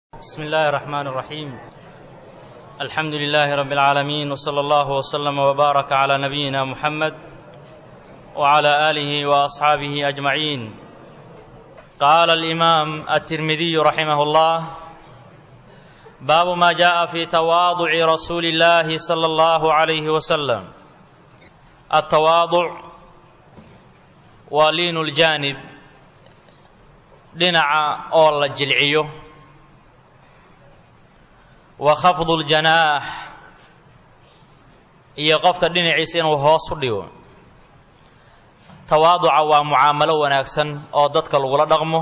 بسم الله الرحمن الرحيم الحمد لله رب العالمين وصلى الله وسلم وبارك على نبينا محمد وعلى اله واصحابه اجمعين قال الامام الترمذي رحمه الله باب ما جاء في تواضع رسول الله صلى الله عليه وسلم التواضع ولين الجانب dhinaca oo la jilciyo wa khafdu ljanaax iyo qofka dhinaciisa inuu hoos u dhigo tawaaduca waa mucaamalo wanaagsan oo dadka lagula dhaqmo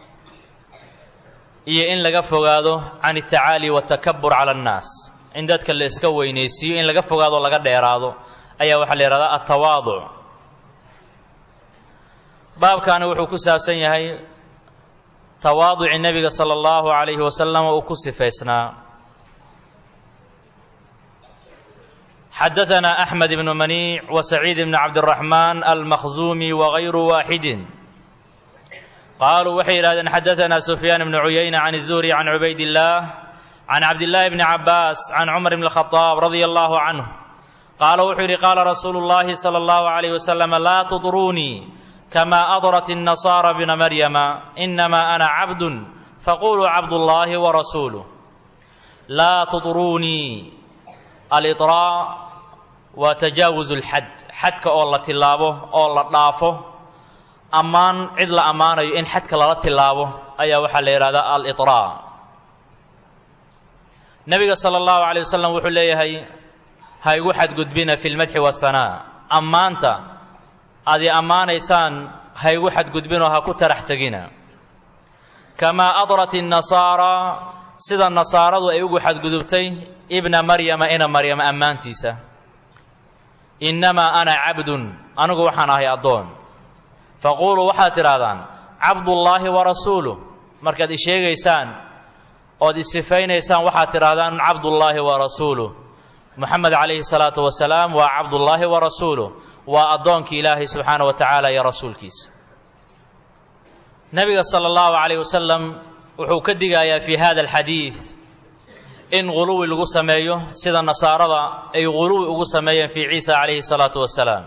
iyo in laga fogaado can altacaali watakabur cala annaas in dadka la iska weynaysiiyo in laga fogaado o laga dheeraado ayaa waxaa la yidhahdaa altawaaduc baabkaani wuxuu ku saabsan yahay tawaaduci nebiga sala allahu calayhi wasalam uu ku sifaysnaa xadaثna أxmed bnu maniic وسacيid bn cabdالرaحman almakhzumi وغayru waaxidi qaluu waxay yidhahdeen xadaثna sufyaan bn cuyayna can الzuhri can cubayd الlah can cabdالlahi bni cabaas can cumar bn الkhطاab radي اllahu canه qaala wuxuu yidhi qaala rasuulu اllahi salى اllahu عalayh wasalam laa tudrunii kama adrat النasara bna maryama inama ana cabd faquluu cabd اllahi وrasuuluh laa tudrunii aliطraa waa tajaawuz اlxad xadka oo la tilaabo oo la dhaafo ammaan cid la ammaanayo in xadka lala tilaabo ayaa waxaa la yidhahdaa aliطraa nebiga salى اllahu عalيه wasalam wuxuu leeyahay ha igu xadgudbina fi اlmadxi wالhanaa ammaanta aad i ammaanaysaan ha igu xadgudbinoo ha ku tarax tegina kamaa adrat الnasaara sida nasaaradu ay ugu xadgudubtay ibna maryama ina maryama ammaantiisa innamaa ana cabdun anigu waxaan ahay addoon faquuluu waxaad tidhaahdaan cabdullaahi wa rasuuluh markaad i sheegaysaan ood isifaynaysaan waxaad tidhaahdaan cabdullaahi wa rasuuluh moxamed calayhi salaatu wasalaam waa cabdullaahi wa rasuuluh waa addoonkii ilaahay subxaana wa tacaala iyo rasuulkiisa nebiga sala allahu calayh wasalam wuxuu ka digayaa fi hada alxadiid in guluwi lagu sameeyo sida nasaarada ay guluwi ugu sameeyeen fii ciisa calayhi salaatu wasalaam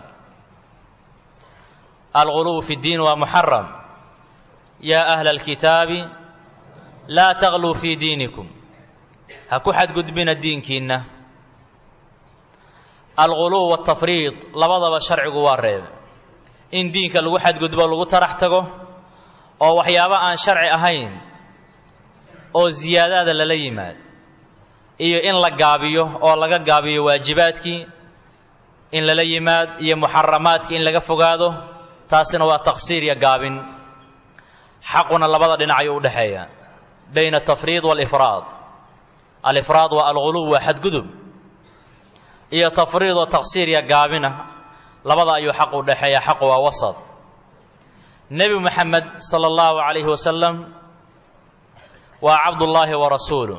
alguluw fi ddiin waa muxaram yaa ahla alkitaabi laa tagluu fii diinikum ha ku xadgudbina diinkiinna alguluw waltafriid labadaba sharcigu waa reebe in diinka lagu xadgudbo lagu tarax tago oo waxyaabo aan sharci ahayn oo ziyaadaada lala yimaad iyo in la gaabiyo oo laga gaabiyo waajibaadkii in lala yimaad iyo muxaramaadkii in laga fogaado taasina waa taqsiir iyo gaabin xaquna labada dhinac ayuu udhexeeya bayna atafriid waalifraad alifraad waa alguluw waa xadgudub iyo tafriid oo taqsiir iyo gaabina labada ayuu xaq u dhexeeya xaqu waa wasad nebi moxamed sala allahu calayhi wasalam waa cabdullaahi wa rasuuluh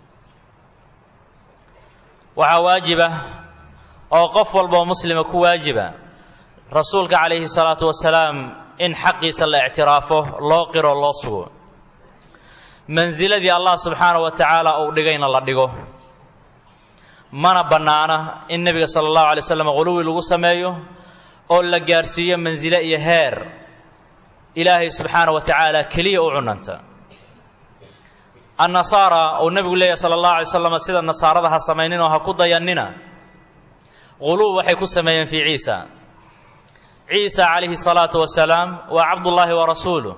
waxaa waajiba oo qof walboo muslima ku waajiba rasuulka calayhi salaatu wasalaam in xaqiisa la ictiraafo loo qiro loo sugo mansiladii allah subxaana wa tacaala uu dhigayna la dhigo mana bannaana in nebiga sala allahu alay slam quluwi lagu sameeyo oo la gaarsiiyo mansile iyo heer ilaahay subxaana wa tacaala keliya u cunanta annasaara uu nebigu leeyahy sala allahu alay slam sida nasaarada ha samayninoo ha ku dayannina quluub waxay ku sameeyeen fii ciisa ciisa calayhi salaatu wasalaam waa cabdullaahi wa rasuuluh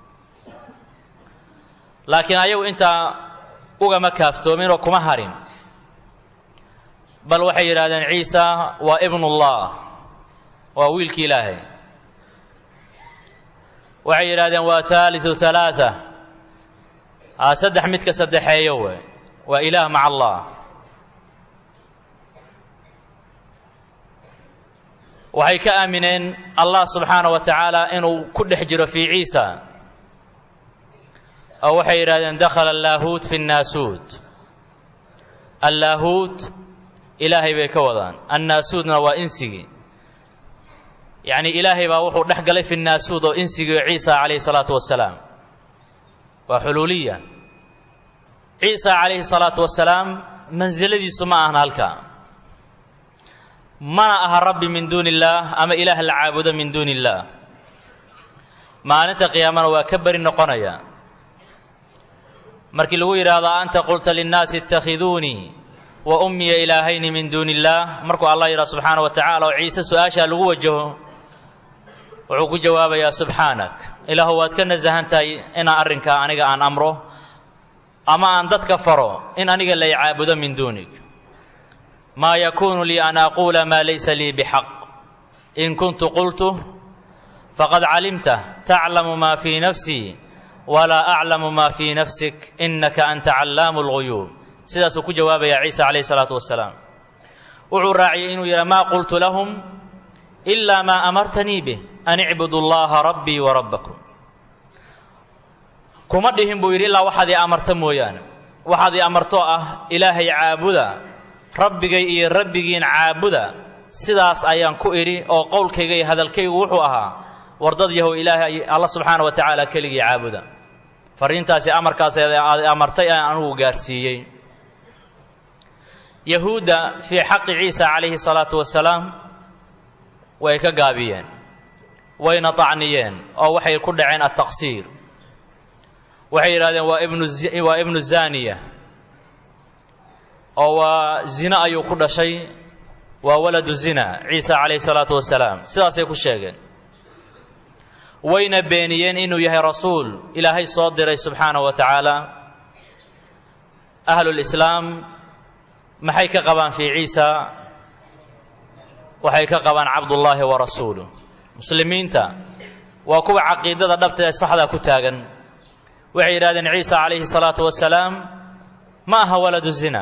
laakiin ayagu intaa ugama kaaftoomin oo kuma harin bal waxay yidhahdeen ciisa waa ibnullah waa wiilki ilaahay waxay yidhahdeen waa haaliu halaaa a saddex midka saddexeeyo wey waa ilaah maca allah waxay ka aamineen allah subxaana wa tacaala inuu ku dhex jiro fii ciisa oo waxay yidhahdeen dakhala allaahuut fi nnaasuut allaahuut ilaahay bay ka wadaan annaasuudna waa insigii yacni ilaahay baa wuxuu dhex galay fi nnaasuud oo insigii ciisa calayhi salaatu wasalaam waa xuluuliya ciisa calayhi salaatu wasalaam mansiladiisu ma ahan halkaa mana aha rabbi min duuni illaah ama ilaah la caabudo min duuni illaah maalinta qiyaamana waa ka beri noqonaya markii lagu yidhaahdo anta qulta linnaasi ittakhiduunii wa ummiya ilaahayni min duuni illaah markuu allah yidhaha subxaana wa tacala oo ciise su-aashaa lagu wajaho wuxuu ku jawaabayaa subxaanak ilaahu waad ka nasahan tahay inaan arrinkaa aniga aan amro ama aan dadka faro in aniga lay caabudo min duunig maa yakuunu lii an aquula maa laysa lii bixaq in kuntu qultu faqad calimta taclamu maa fii nafsii walaa aclamu maa fii nafsik innaka anta callaamu lguyuub sidaasuu ku jawaabayaa ciisa calayhi salaatu wasalaam wuxuu raaciyey inuu yidhaha maa qultu lahum ilaa maa amartanii bih an icbudu llaha rabbii wa rabbakum kuma dhihin buu yidhi ilaa waxaad ii amarta mooyaane waxaad ii amartoo ah ilaahay caabuda rabbigay iyo rabbigiin caabuda sidaas ayaan ku idhi oo qowlkayga iyo hadalkaygu wuxuu ahaa wardad yahow ilaahay alla subxaana wa tacaala keligii caabuda fariintaasi amarkaas aad amartay aan anugu gaarsiiyey yahuudda fii xaqi ciisa calayhi salaatu wasalaam way ka gaabiyeen wayna tacniyeen oo waxay ku dhaceen altaqsiir waxay yidhahdeen waa ibnu waa ibnu zaniya oo waa zina ayuu ku dhashay waa waladu zina ciisa calayhi salaatu wasalaam sidaasay ku sheegeen wayna beeniyeen inuu yahay rasuul ilaahay soo diray subxaanahu wa tacaala ahlulislaam maxay ka qabaan fii ciisa waxay ka qabaan cabdullaahi wa rasuuluh muslimiinta waa kuwa caqiidada dhabta ee saxdaa ku taagan waxay yidhahdeen ciisa calayhi salaatu wasalaam ma aha waladu zina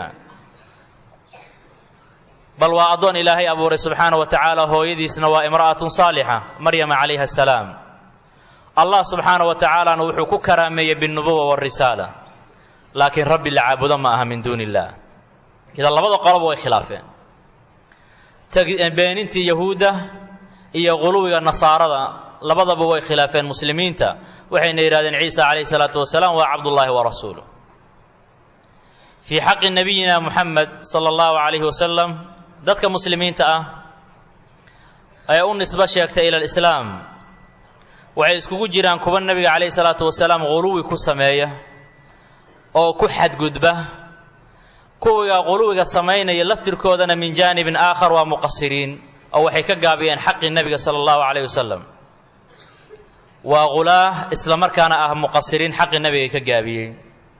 bal waa addoon ilaahay abuuray subxaana wa tacaala hooyadiisna waa imra'atun saalixa maryama calayha asalaam allah subxaana wa tacaalana wuxuu ku karaameeyey biاlnubuwa waarisaala laakiin rabbi la caabudo ma aha min duuni illah idan labada qoloba way khilaafeen beenintii yahuudda iyo quluwiga nasaarada labadaba way khilaafeen muslimiinta waxayna yidhahdeen ciisa calayhi salaatu wasalaam waa cabdullaahi wa rasuuluh fii xaqi nabiyina muxamed sala allahu calayhi wasalam dadka muslimiinta ah ee u nisbo sheegtay ila alislaam waxay iskugu jiraan kuwa nebiga calayhi salaatu wasalaam quluwi ku sameeya oo ku xadgudba kuwiga quluwiga samaynaya laftirkoodana min jaanibin aakhar waa muqasiriin oo waxay ka gaabiyeen xaqii nebiga sala allahu calayh wasalam waa qulaah isla markaana ah muqasiriin xaqii nebigay ka gaabiyey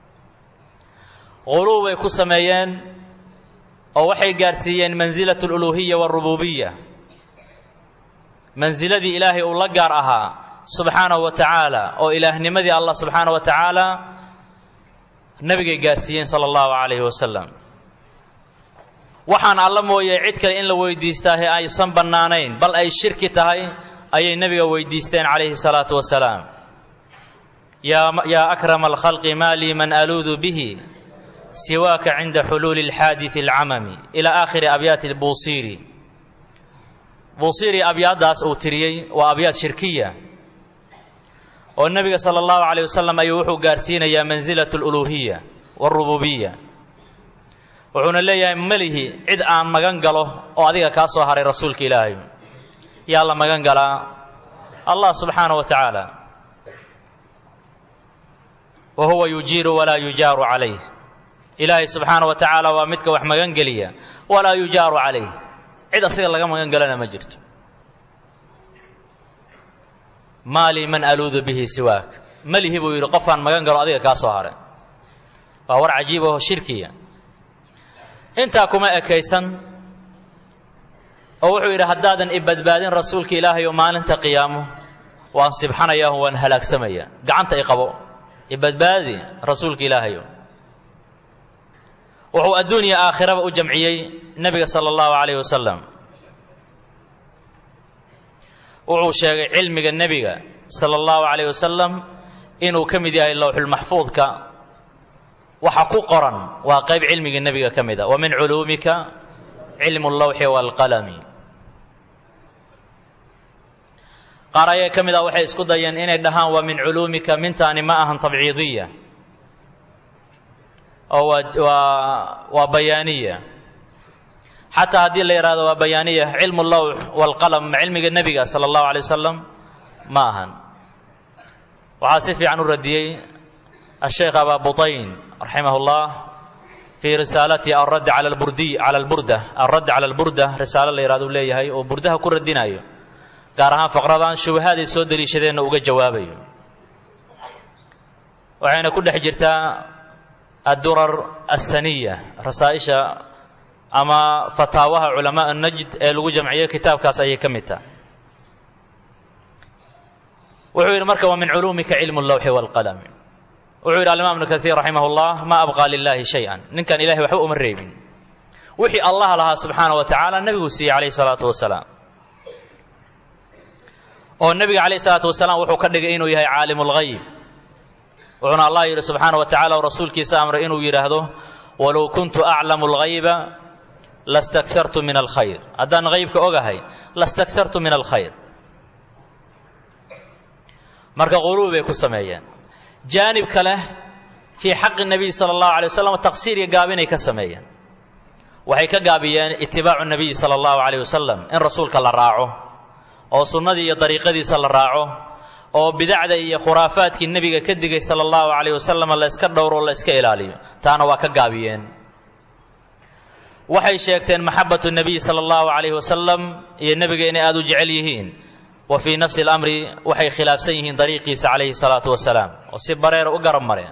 quluw bay ku sameeyeen oo waxay gaarsiiyeen mansilatu aluluuhiya waarububiya mansiladii ilaahay uu la gaar ahaa subxaanahu wa tacaala oo ilaahnimadii allah subxaana wa tacaala nebigay gaarsiiyeen sala allahu calayhi wasalam waxaan alla mooye cid kale in la weydiistaahe aysan bannaanayn bal ay shirki tahay ayay nebiga weydiisteen calayhi salaatu wasalaam yaa akrama alkhalqi maa lii man aluudu bihi siwaaka cinda xuluuli alxaadidi alcamami ilaa aakhiri abyaati buusiiri buusiiri abyaaddaas uu tiriyey waa abyaad shirkiya oo nebiga sala allahu calayh wasalam ayuu wuxuu gaarsiinayaa mansilatu aluluuhiya waarububiya wuxuuna leeyahay melihi cid aan magan galo oo adiga kaa soo haray rasuulka ilaahay yaa la magan galaa allah subxaana wa tacaala wa huwa yujiiru walaa yujaaru calayh ilaahay subxaana wa tacaala waa midka wax magan geliya walaa yujaaru calayh cid asiga laga magan galana ma jirto maa lii man aluudu bihi siwaak melihi buu yidhi qofaan magan galo adiga kaa soo haray waa war cajiib aho shirkiya intaa kuma ekaysan oo wuxuu yidhi haddaadan i badbaadin rasuulka ilaahay oo maalinta qiyaamo waan sibxanayaa waan halaagsamayaa gacanta i qabo i badbaadi rasuulka ilaahayo wuxuu adduuniya aakhiraba u jamciyey nebiga sala allahu calayhi wasalam wuxuu sheegay cilmiga nebiga sala allahu calayh wasalam inuu ka mid yahay lowxulmaxfuudka waxa ku qoran waa qayb cilmiga nebiga ka mid a wa min culuumika cilmu allawxi waalqalami qaar ayaa ka mid ah waxay isku dayeen inay dhahaan waa min culuumika mintaani ma ahan tabciidiya oo waa waa waa bayaaniya xataa haddii la yidhahdo waa bayaaniya cilmu lawx waalqalam ma cilmiga nebiga sala allahu alay wasalam ma ahan waxaa si fiican u radiyey asheekh abaa butayn raximah اllah fii risaalatihi alradd cala alburdiy cala alburda alradd cala alburda risaalo la yihahdo u leeyahay oo burdaha ku radinayo gaar ahaan faqradan shubahaad ay soo deliishadeenna uga jawaabayo waxayna ku dhex jirtaa addurar asaniya rasaa'isha ama fataawaha culamaa najd ee lagu jamciyey kitaabkaas ayay ka mid taha wuxuu yidhi marka wa min culuumika cilmu اllawxi wاlqalm wuxuu yidhi alimaam ibnu kaiir raximah اllah ma abqaa lilahi shay-an ninkan ilahay waxba uma reebin wixii allah lahaa subxaana wa tacaala nebiguu siiyey calayh salaatu wasalaam oo nebiga calayh salaatu wasalaam wuxuu ka dhigay inuu yahay caalim اlgayb wuxuuna allah yidhi subxaana wa tacala oo rasuulkiisa amray inuu yidhaahdo walow kuntu aclamu اlgayba lastakartu min alkhayr haddaan haybka ogahay lastakartu min alkhayr marka quluub bay ku sameeyeen jaanib kale fii xaqi nebiy sala allahu alay wasalam taqsiir iyo gaabinay ka sameeyeen waxay ka gaabiyeen itibaacu nebiyi sala allahu calayh wasalam in rasuulka la raaco oo sunnadii iyo dariiqadiisa la raaco oo bidacda iyo khuraafaadkii nebiga ka digay sala allahu calayh wasalam la yska dhowro la yska ilaaliyo taana waa ka gaabiyeen waxay sheegteen maxabatu nebiy sala allahu calayh wasalam iyo nebiga inay aada u jecel yihiin wa fii nafsi اlamri waxay khilaafsan yihiin dariiqiisa calayhi salaatu wasalaam oo si bareera u garab mareen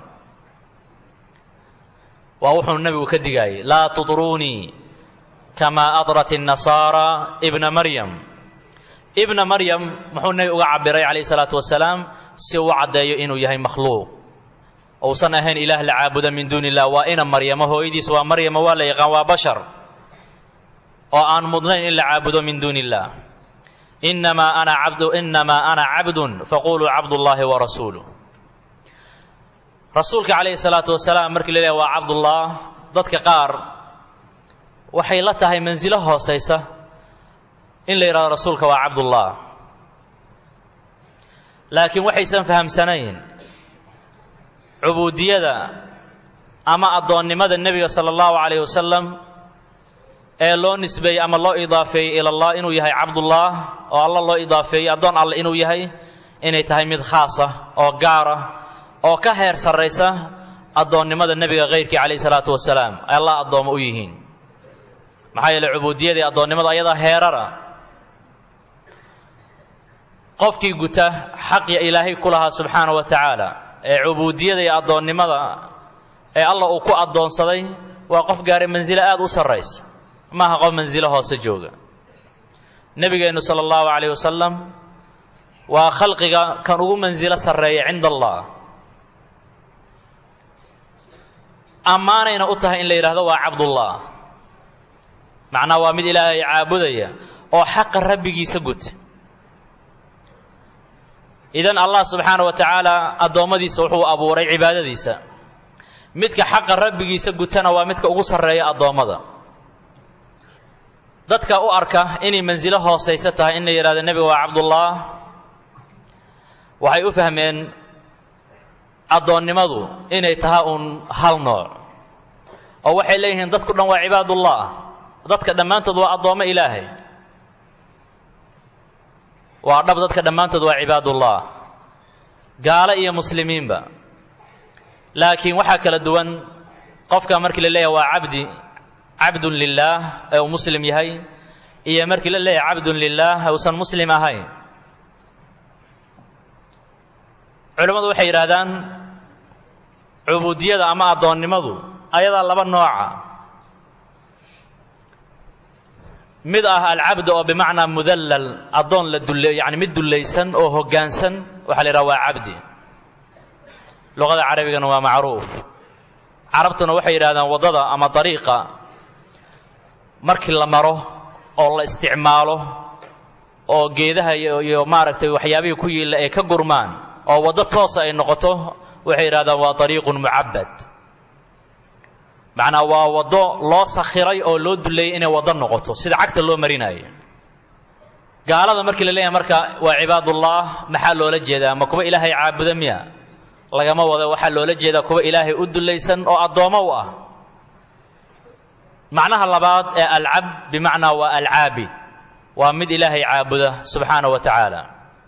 waa wuxuu nebigu ka digaayey laa tudruunii kamaa adrat الnasaara ibna maryam ibna maryam muxuu nebigu uga cabiray calayhi salaatu wasalaam si uu caddeeyo inuu yahay makhluuq uusan ahayn ilaah la caabuda min duuni illah waa ina maryamo hooyadiis waa maryama waa la yaqaan waa bashar oo aan mudnayn in la caabudo min duuni illah inamaa ana cabdu inamaa ana cabdun faquluu cabdullaahi wa rasuuluh rasuulka calayhi salaatu wasalaam markii la leeyahay waa cabdullah dadka qaar waxay la tahay mansilo hoosaysa in la yidhahdo rasuulka waa cabdullah laakiin waxaysan fahamsanayn cubuudiyada ama addoonnimada nebiga sala allahu calayh wasalam ee loo nisbeeyey ama loo idaafeeyey ila allah inuu yahay cabdullah oo alla loo idaafeeyey addoon alle inuu yahay inay tahay mid khaasa oo gaara oo ka heer sarraysa addoonnimada nebiga kayrkii calayhi salaatu wasalaam ay allah addoommo u yihiin maxaa yeeley cubuudiyadii addoonnimada ayadaa heerara qofkii guta xaqi ilaahay ku lahaa subxaana wa tacaala ee cubuudiyada iyo addoonnimada ee allah uu ku addoonsaday waa qof gaaray mansilo aada u sarraysa maaha qof mansilo hoose jooga nebigeennu sala allahu calayh wasalam waa khalqiga kan ugu mansilo sarreeya cinda allah ammaanayna u tahay in la yidhahdo waa cabdullah macnaa waa mid ilaahay caabudaya oo xaqa rabbigiisa guta idan allah subxaana wa tacaala addoommadiisa wuxuu abuuray cibaadadiisa midka xaqa rabbigiisa gutana waa midka ugu sarreeya addoommada dadka u arka inay mansilo hoosaysa tahay in la yidhahdo nebiga waa cabdullah waxay u fahmeen addoonnimadu inay tahay uun hal nooc oo waxay leeyihiin dadku dhan waa cibaadullah dadka dhammaantood waa addoommo ilaahay waa dhab dadka dhammaantood waa cibaadullah gaalo iyo muslimiinba laakiin waxaa kala duwan qofka markii la leeyahay waa cabdi cabdun lilaah ee uu muslim yahay iyo markii la leeyahay cabdun lilaah ee uusan muslim ahayn culimmadu waxay yidhaahdaan cubuudiyada ama addoonnimadu ayadaa laba nooca mid ah alcabd oo bimacnaa mudallal addoon la dulle yani mid dullaysan oo hoggaansan waxaa la yidhaha waa cabdi luqada carabigana waa macruuf carabtuna waxay yidhahdaan waddada ama dariiqa markii la maro oo la isticmaalo oo geedaha iyo maaragtay waxyaabihii ku yiilla ay ka gurmaan oo waddo toosa ay noqoto waxay yidhahdaan waa dariiqun mucabbad macnaa waa waddo loo sakhiray oo loo duleeyey inay waddo noqoto sida cagta loo marinayo gaalada markii la leeyahay marka waa cibaadullah maxaa loola jeedaa ma kuwa ilaahay caabuda miya lagama wado waxaa loola jeedaa kuwa ilaahay u dullaysan oo addoommo u ah macnaha labaad ee alcabd bimacnaa waa alcaabid waa mid ilaahay caabuda subxaana wa tacaala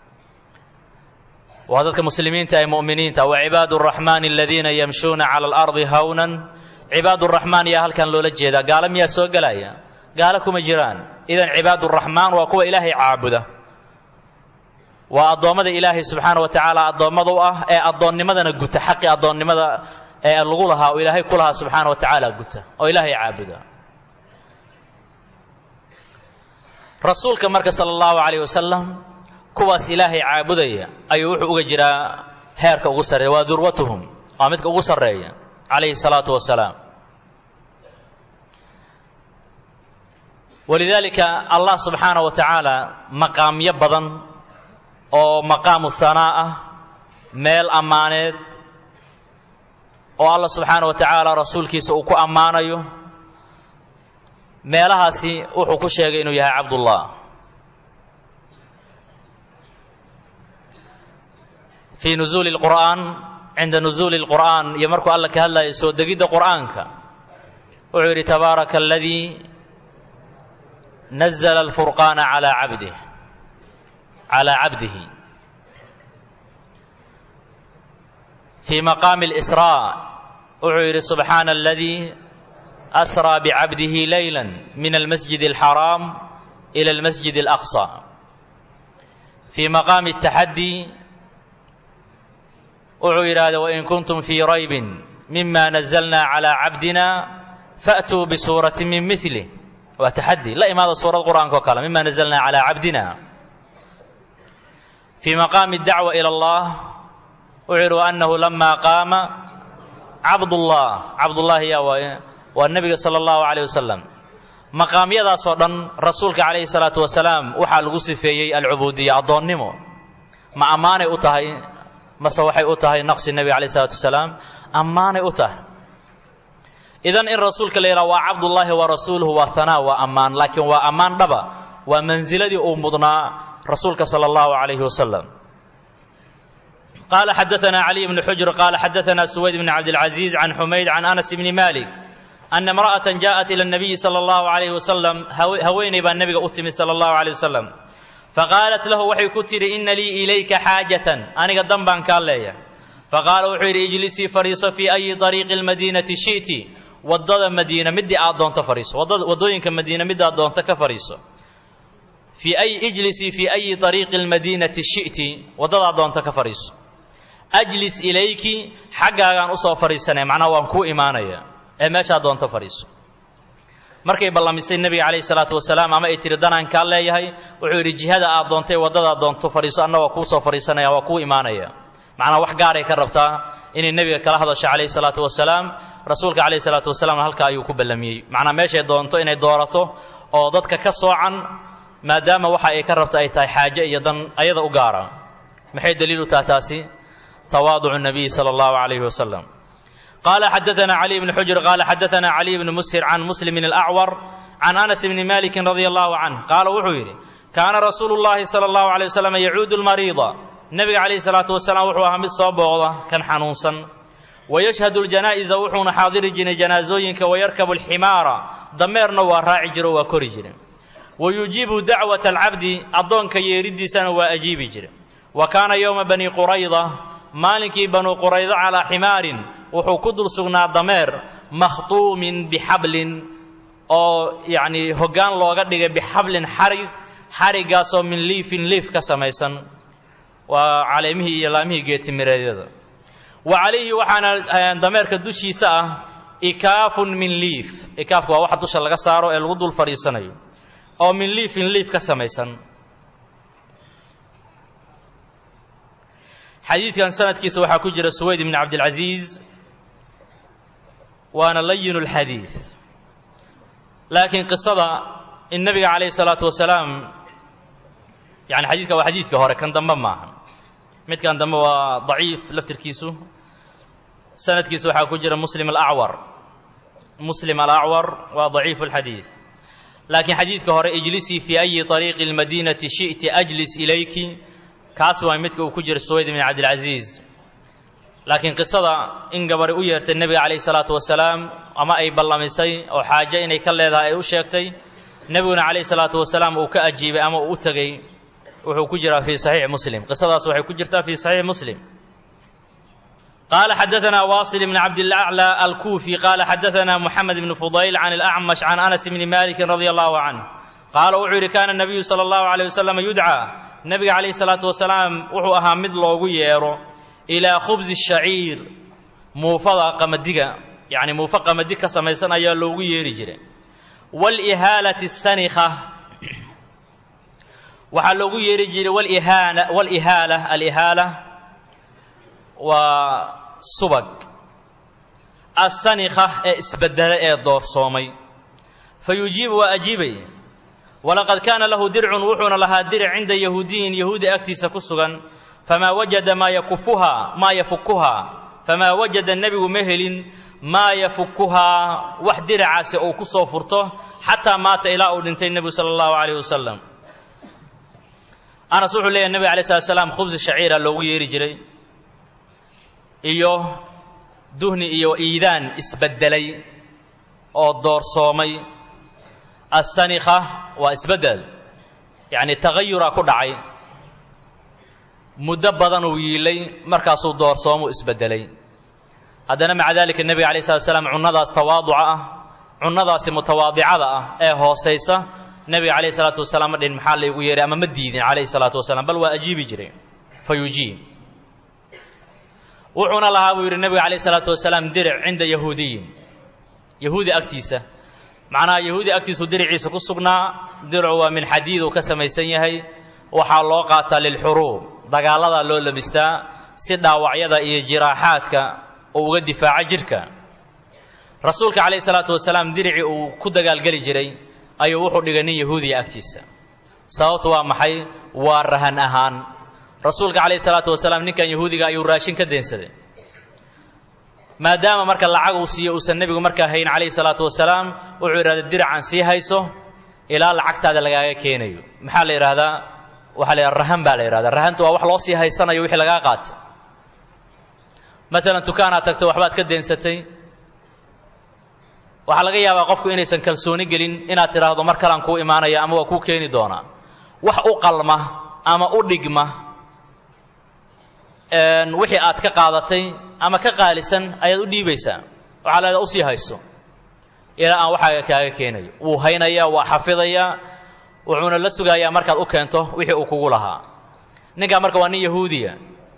waa dadka muslimiinta ee mu'miniinta wa cibaadu araxmaani aladiina yamshuuna cala alardi hawnan cibaad uraxmaan yaa halkan loola jeedaa gaalo miyaa soo gelaya gaalo kuma jiraan idan cibaaduraxmaan waa kuwa ilaahay caabuda waa addoommada ilaahay subxaana wa tacaala addoommada u ah ee addoonnimadana guta xaqi addoonnimada ee lagu lahaa oo ilaahay ku lahaa subxaana wa tacaala guta oo ilaahay caabuda rasuulka marka sala allahu calayh wasalam kuwaas ilaahay caabudaya ayuu wuxuu uga jiraa heerka ugu sarreeya waa durwatuhum waa midka ugu sarreeya calayhi salaatu wasalaam walidaalika allah subxaana wa tacaala maqaamyo badan oo maqaamu hanaa ah meel ammaaneed oo allah subxaana wa tacaala rasuulkiisa uu ku ammaanayo meelahaasi wuxuu ku sheegay inuu yahay cabdullah fii nuzuuli lqur'aan cinda nuzuuli lqur'aan iyo markuu alla ka hadlayo soo degidda qur'aanka wuxuu yidhi tabaaraka aladii nazla alfurqaana calaa cabdih calaa cabdihi fii maqaami اlisraa wuxuu yidhi subxaana aladii asraa bicabdihi leyla min almasjid alxaraam ila almasjid alaqصى fii maqaami الtaxaddi wuxuu yidhaahda wain kuntum fii raybin mima nazalna calى cabdina faatuu bisuurati min milih waa taxaddi la imaada suurad qur'aanka o kale mima nazalna calى cabdina fii maqaami اdacwa ilى اllah wuxuu yidhi waanahu lama qaama cabdullah cabdullahi ya waaye waa nebiga sala allahu calayh wasalam maqaamyadaasoo dhan rasuulka calayhi salaatu wasalaam waxaa lagu sifeeyey alcubuudiya addoonnimo ma ammaanay u tahay mase waxay u tahay naqsi nebiga calayh salaatu wasalaam ammaanay u tahay idan in rasuulka la yidhaha waa cabdullaahi wa rasuuluhu waa hanaa waa ammaan laakiin waa ammaan dhaba waa mansiladii uu mudnaa rasuulka sala allahu calayhi wasalam قال xدثنا علي بن حجر قال xدثنا سويد بن عبد العزيز عن حميد عن أنس بن مالك أن امرأة جاءت إلى النبي صلى الله عليه وسلم haweeney baa nebiga u timi صلى الله عليه وسلم فقالت له waxay ku tihi إن lii إليka xاaجة aniga dan baan kaa leeya faqاala wuxuu yidhi اجlisii fariiso في أyi طريiqi الmadينةi shiئti wadada madiina midii aad doonto fariiso wadooyinka madiina midaad doonto ka fariiso في أي اجlisii في أyi طريiqi الmadينةi shiئti wadadaad doonto ka fariiso ajlis ilayki xaggaagaan usoo fadhiisanaya macnaha waan kuu imaanaya ee meeshaa doonto fadhiiso markay ballamisay nebiga calayhi salaatu wasalaam ama ay tiri danaan kaa leeyahay wuxuu yidhi jihada aad doontay waddadaad doonto fadhiiso anna waa kuu soo fadhiisanaya waa kuu imaanaya macnaha wax gaaray ka rabtaa inay nebiga kala hadasho calayhi salaatu wasalaam rasuulka calayhi salaatu wasalaamna halkaa ayuu ku ballamiyey macnaha meeshay doonto inay doorato oo dadka ka soocan maadaama waxa ay ka rabta ay tahay xaaje iyo dan ayada u gaara maxay daliil u taha taasi تواضع النبي صلى الله عليه وسلم قال حدثنا علي بن حجر قال حدثنا علي بن مسهر عن مسلم الأعور عن أنس بن مالك رضي الله عنه قال وحويري كان رسول الله صلى الله عليه وسلم يعود المريض النبي عليه الصلاة والسلام وحوها من صوبه كان حنوصا ويشهد الجنائز وحون حاضر جن جنازوينك ويركب الحمار ضميرنا وراعي جرو وكوري جري ويجيب دعوة العبد أضونك يريد سنة وأجيب جري وكان يوم بني قريضة maalinkii banuu quraydo calaa ximaarin wuxuu ku dul sugnaa dameer makhtuumin bixablin oo yacnii hoggaan looga dhigay bixablin xarig xariggaasoo min liifin liif ka samaysan waa caleemihii iyo laamihii geetimireedyada wa calayhi waxaana dameerka dushiisa ah ikaafun min liif ikaafku waa waxa dusha laga saaro ee lagu dul fadhiisanayo oo min liifin liif ka samaysan xadiidkan sanadkiisa waxaa ku jira suwayd ibn cabdilcasiis waana layinu lxadiid laakiin qisada in nebiga calayhi salaatu wasalaam yani xadiidka waa xadiidkii hore kan dambe maaha midkan dambe waa daciif laftirkiisu sanadkiisa waxaa ku jira muslim alacwar muslim alacwar waa daciifu lxadiid laakiin xadiidka hore ijlisii fii ayi طariiqi اlmadinati shi'ti ajlis ilayki kaas waa midka uu ku jira suwayd ibn cabdilcasiis laakiin qisada in gabari u yeertay nebiga calayhi salaatu wasalaam ama ay ballamisay oo xaaje inay ka leedahay ay u sheegtay nebiguna calayhi salaatu wasalaam uu ka ajiibay ama uu u tegey wuxuu ku jiraa fii saxiixi muslim qisadaas waxay ku jirtaa fii saxiixi muslim قال حدثنا واصل بن عبد الأعلى الكوفي قال حدثنا محمد بن فضيل عن الأعمش عن أنس بن مالك رضي الله عنه قال وحر كان النبي صلى الله عليه وسلم يدعى النبي عليه الصلاة والسلام وحو أها مد لوغو ييرو إلى خبز الشعير موفضة قمدقة يعني موفق قمدقة سميسان أيا لوغو ييري جري والإهالة السنخة waxaa loogu yeeri jiray walihaana walihaala alihaala waa subag asanikha ee isbedela ee doorsoomay fa yujiibu waa ajiibay walaqad kaana lahu dircun wuxuuna lahaa diric cinda yahuudiyin yahuudi agtiisa ku sugan famaa wajada maa yakufuhaa maa yafukuhaa famaa wajada nebigu ma helin maa yafukuhaa wax diracaasi uu ku soo furto xataa maata ilaa uu dhintay nebigu sala allahu calayh wasalam anas wuxuu leeyahy nebiga alay slat slam khubsi shaciira loogu yeeri jiray iyo duhni iyo iidaan isbeddelay oo doorsoomay assanikha waa isbeddel yacni tagayuraa ku dhacay muddo badanuu yiilay markaasuu doorsoomu isbeddelay haddana maca dalika nebiga alay slat slam cunnadaas tawaaduca ah cunnadaasi mutawaadicada ah ee hoosaysa nebiga calayhi salaatu wasalaam ma dhihin maxaa laygu yeehay ama ma diidin calayhi salaatu wasalaam bal waa ajiibi jiray fa yujiib wuxuuna lahaa buu yidhi nebiga calayhi salaatu wasalaam diric cinda yahuudiyin yahuudi agtiisa macnaha yahuudi agtiisuu diriciisa ku sugnaa diricu waa min xadiid uu ka samaysan yahay waxaa loo qaataa lilxuruub dagaaladaa loo labistaa si dhaawacyada iyo jiraaxaadka uu uga difaaco jidhka rasuulka calayhi salaatu wasalaam diricii uu ku dagaalgeli jiray ayuu wuxuu dhigay nin yahuudiya agtiisa sababtu waa maxay waa rahan ahaan rasuulka calayhi salaatu wasalaam ninkan yahuudiga ayuu raashin ka deensaday maadaama marka lacag uu siiyo uusan nebigu markaa hayn calayhi salaatu wasalaam wuxuu yidhahda diracan sii hayso ilaa lacagtaada lagaaga keenayo maxaa la yidhahdaa waxaa la yidhahda rahan baa la yidhahdaa rahanta waa wax loo sii haysanayo wixii lagaa qaatay matalan dukaanaad tagtay waxbaad ka deensatay waxaa laga yaabaa qofku inaysan kalsooni gelin inaad tidhaahdo mar kalaan kuu imaanaya ama waa kuu keeni doonaa wax u qalma ama u dhigma wixii aad ka qaadatay ama ka qaalisan ayaad u dhiibaysaa waxaa la usii hayso ilaa aan waxaaga kaaga keenayo wuu haynayaa waa xafidayaa wuxuuna la sugayaa markaad u keento wixii uu kugu lahaa ninkaa marka waa nin yahuudiya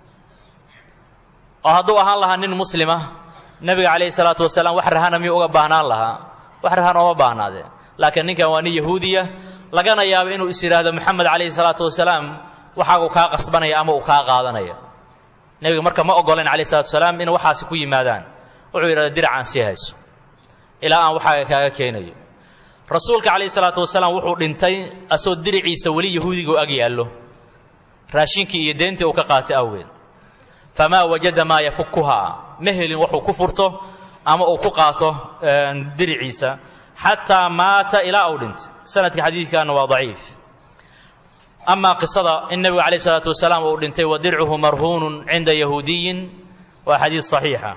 oo hadduu ahaan lahaa nin muslima nebiga calayhi salaatu wasalaam wax rahana miyuu uga baahnaan lahaa wax rahan ooma baahnaadee laakiin ninkan waa nin yahuudiya lagana yaabo inuu is yidhaahdo moxamed calayhi salaatu wasalaam waxaagu kaa qasbanaya ama uu kaa qaadanaya nebiga marka ma ogolayn calayhi salatu wasalaam in waxaasi ku yimaadaan wuxuu yidhahda diracaan sii hayso ilaa aan waxaaga kaaga keenayo rasuulka calayhi salaatu wasalaam wuxuu dhintay asoo diriciisa weli yahuudiga u ag yaallo raashinkii iyo deentii uu ka qaatay awgeed famaa wajada maa yafukuhaa ma helin wuxuu ku furto ama uu ku qaato diriciisa xataa maata ilaa uu dhintay sanadka xadiidkaana waa daciif amaa qisada in nebigu calayh isalaatu wasalaam uu dhintay wa dircuhu marhuunun cinda yahuudiyin waa xadiid saxiixa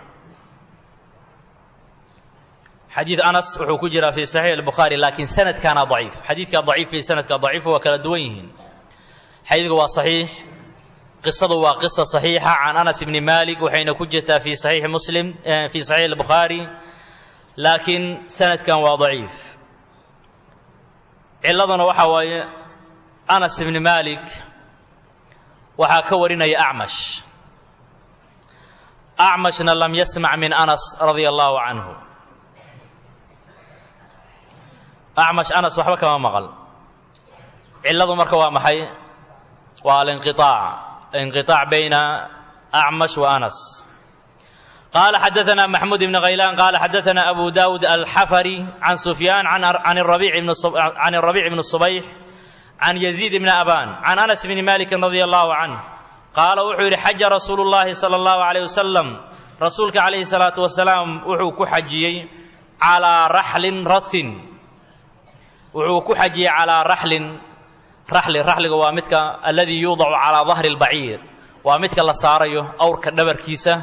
xadiid anas wuxuu ku jiraa fi saxiix albukhaari laakiin sanadkaana daciif xadiidka daciif iyo sanadka daciif waa kala duwan yihiin xadiidku waa saxiix qisadu waa qisa saxiixa can anas bni malik waxayna ku jirtaa fi saxiixi muslim fi saxiix albukhaari laakiin sanadkan waa daciif ciladuna waxaa waaye anas bni malik waxaa ka warinaya acmash acmashna lam yasmac min anas radia allahu canhu acmash anas waxba kama maqal ciladu marka waa maxay waa alinqiaac inqiaac bayna acmash wa anas قال حدثنا محمود بن غيلان قال حدثنا أبو داود الحفري عن سفيان عن عن الربيع بن عن الربيع بن الصبيح عن يزيد بن أبان عن أنس بن مالك رضي الله عنه قال وحو حج رسول الله صلى الله عليه وسلم رسولك عليه الصلاة والسلام وحو كحجي على رحل رث وحو كحجي على رحل رحل رحل وامتك الذي يوضع على ظهر البعير وامتك لصاريه أورك دبر كيسة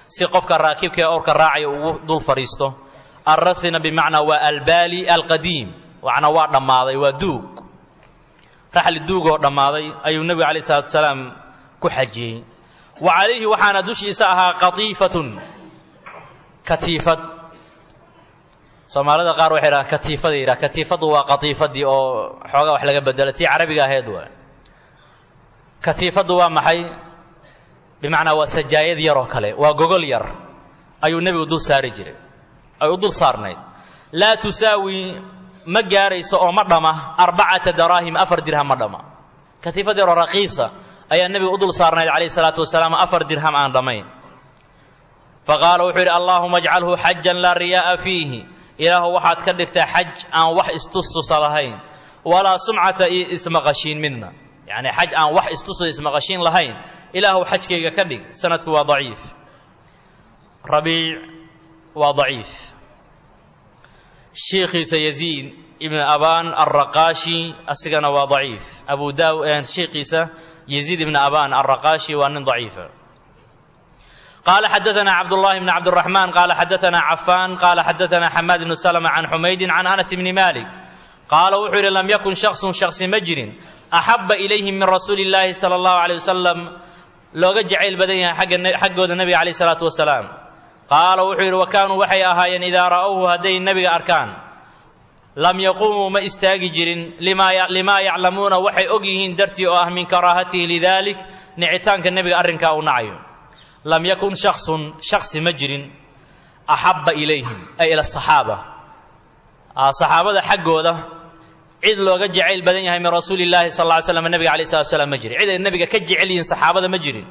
si qofka raakibka ee owrka raacaya ugu dul fadhiisto alrathina bimacnaa waa albaali alqadiim macnaa waa dhammaaday waa duug raxli duugoo dhammaaday ayuu nebigu alayh salatu wasalaam ku xajiyey wa calayhi waxaana dushiisa ahaa qatiifatun katiifad soomaalida qaar waxay dhahaan katiifada yidhaha katiifaddu waa qatiifadii oo xoogaa wax laga bedelo tii carabiga ahayd waa katiifaddu waa maxay bimacnaa waa sajaayad yar oo kale waa gogol yar ayuu nebigu dul saari jiray ay u dul saarnayd laa tusaawi ma gaarayso oo ma dhama arbacata daraahim afar dirham ma dhama katiifad yaroo raqiisa ayaa nebiga u dul saarnayd calayhi salaatu wasalaam afar dirham aan dhammayn faqaala wuxuu yidhi allaahuma ajcalhu xajan laa riyaa'a fiihi ilaahu waxaad ka dhigtaa xaj aan wax istustusa lahayn walaa sumcata iyo ismaqashiin midna yacni xaj aan wax istusa ismaqashiin lahayn ilaahu xajkayga ka dhig sanadku waa daciif rabiic waa daciif shiikhiisa yaziid ibn abaan alraqaashi asigana waa daciif abu daaw shiikhiisa yaziid ibn abaan alraqaashi waa nin daciifa قال حدثنا عبد الله بن عبد الرحمن قال حدثنا عفان قال حدثنا حماد بن سلمة عن حميد عن أنس بن مالك قال وحر لم يكن شخص شخص مجر أحب إليه من رسول الله صلى الله عليه وسلم لوga jacayl badan yahay xagga xaggooda nabiga calayh salaatu wasalaam qaala wuxuu yidhi wa kaanuu waxay ahaayeen idaa ra'owhu hadday nebiga arkaan lam yaquumuu ma istaagi jirin limaa yaclamuuna waxay og yihiin dartii oo ah min karaahatihi lidalik nicitaanka nebiga arrinkaa uu nacayo lam yakun shaksun shaksi ma jirin axabba ilayhim ay ila saxaaba saxaabada xaggooda cid looga jacayl badan yahay min rasuuli llaahi sal lla ly slam nebiga alayh salatu slam ma jirin cid ay nebiga ka jecel yihiin saxaabada ma jirin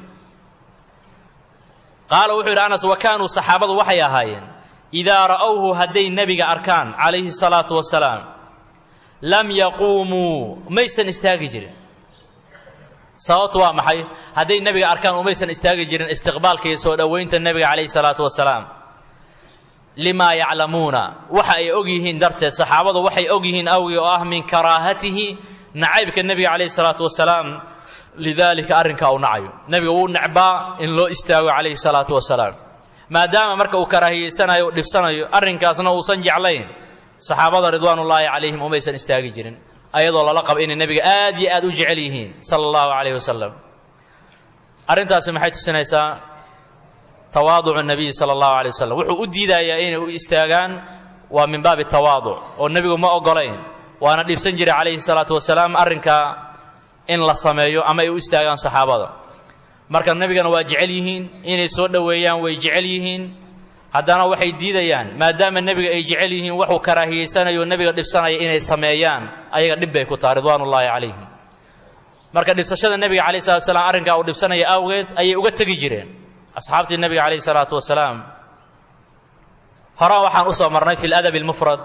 qaala wuxuu yidhi anas wa kaanuu saxaabadu waxay ahaayeen idaa ra'owhu hadday nebiga arkaan calayhi salaatu wasalaam lam yaquumuu maysan istaagi jirin sababtu waa maxay hadday nebiga arkaan umaysan istaagi jirin istiqbaalka iyo soo dhowaynta nebiga calayhi salaatu wasalaam limaa yaclamuuna waxa ay og yihiin darteed saxaabadu waxay og yihiin awgii oo ah min karaahatihi nacaybka nebiga calayhi salaatu wasalaam lidaalika arrinka uu nacayo nebiga wuu necbaa in loo istaago calayhi salaatu wasalaam maadaama marka uu karaahiyeysanayo u dhibsanayo arrinkaasna uusan jeclayn saxaabada ridwaanullaahi calayhim umaysan istaagi jirin ayadoo lala qabo inay nebiga aad iyo aad u jecel yihiin sala allahu calayhi wasalam arrintaasi maxay tusinaysaa tawaaducu nabiyi sala allahu alay wasalam wuxuu u diidayaa inay u istaagaan waa min baabi tawaaduc oo nebigu ma ogolayn waana dhibsan jiray calayhi salaatu wasalaam arrinkaa in la sameeyo ama ay u istaagaan saxaabada marka nebigana waa jecel yihiin inay soo dhoweeyaan way jecel yihiin haddana waxay diidayaan maadaama nebiga ay jecel yihiin waxuu karaahiyeysanayo nebiga dhibsanaya inay sameeyaan ayaga dhib bay ku tahay ridwaanullaahi calayhim marka dhibsashada nebiga calayh salatu wasalaam arrinkaa uu dhibsanaya awgeed ayay uga tegi jireen asxaabtii nebiga calayhi salaatu wasalaam horaan waxaan usoo marnay fi ladabi almufrad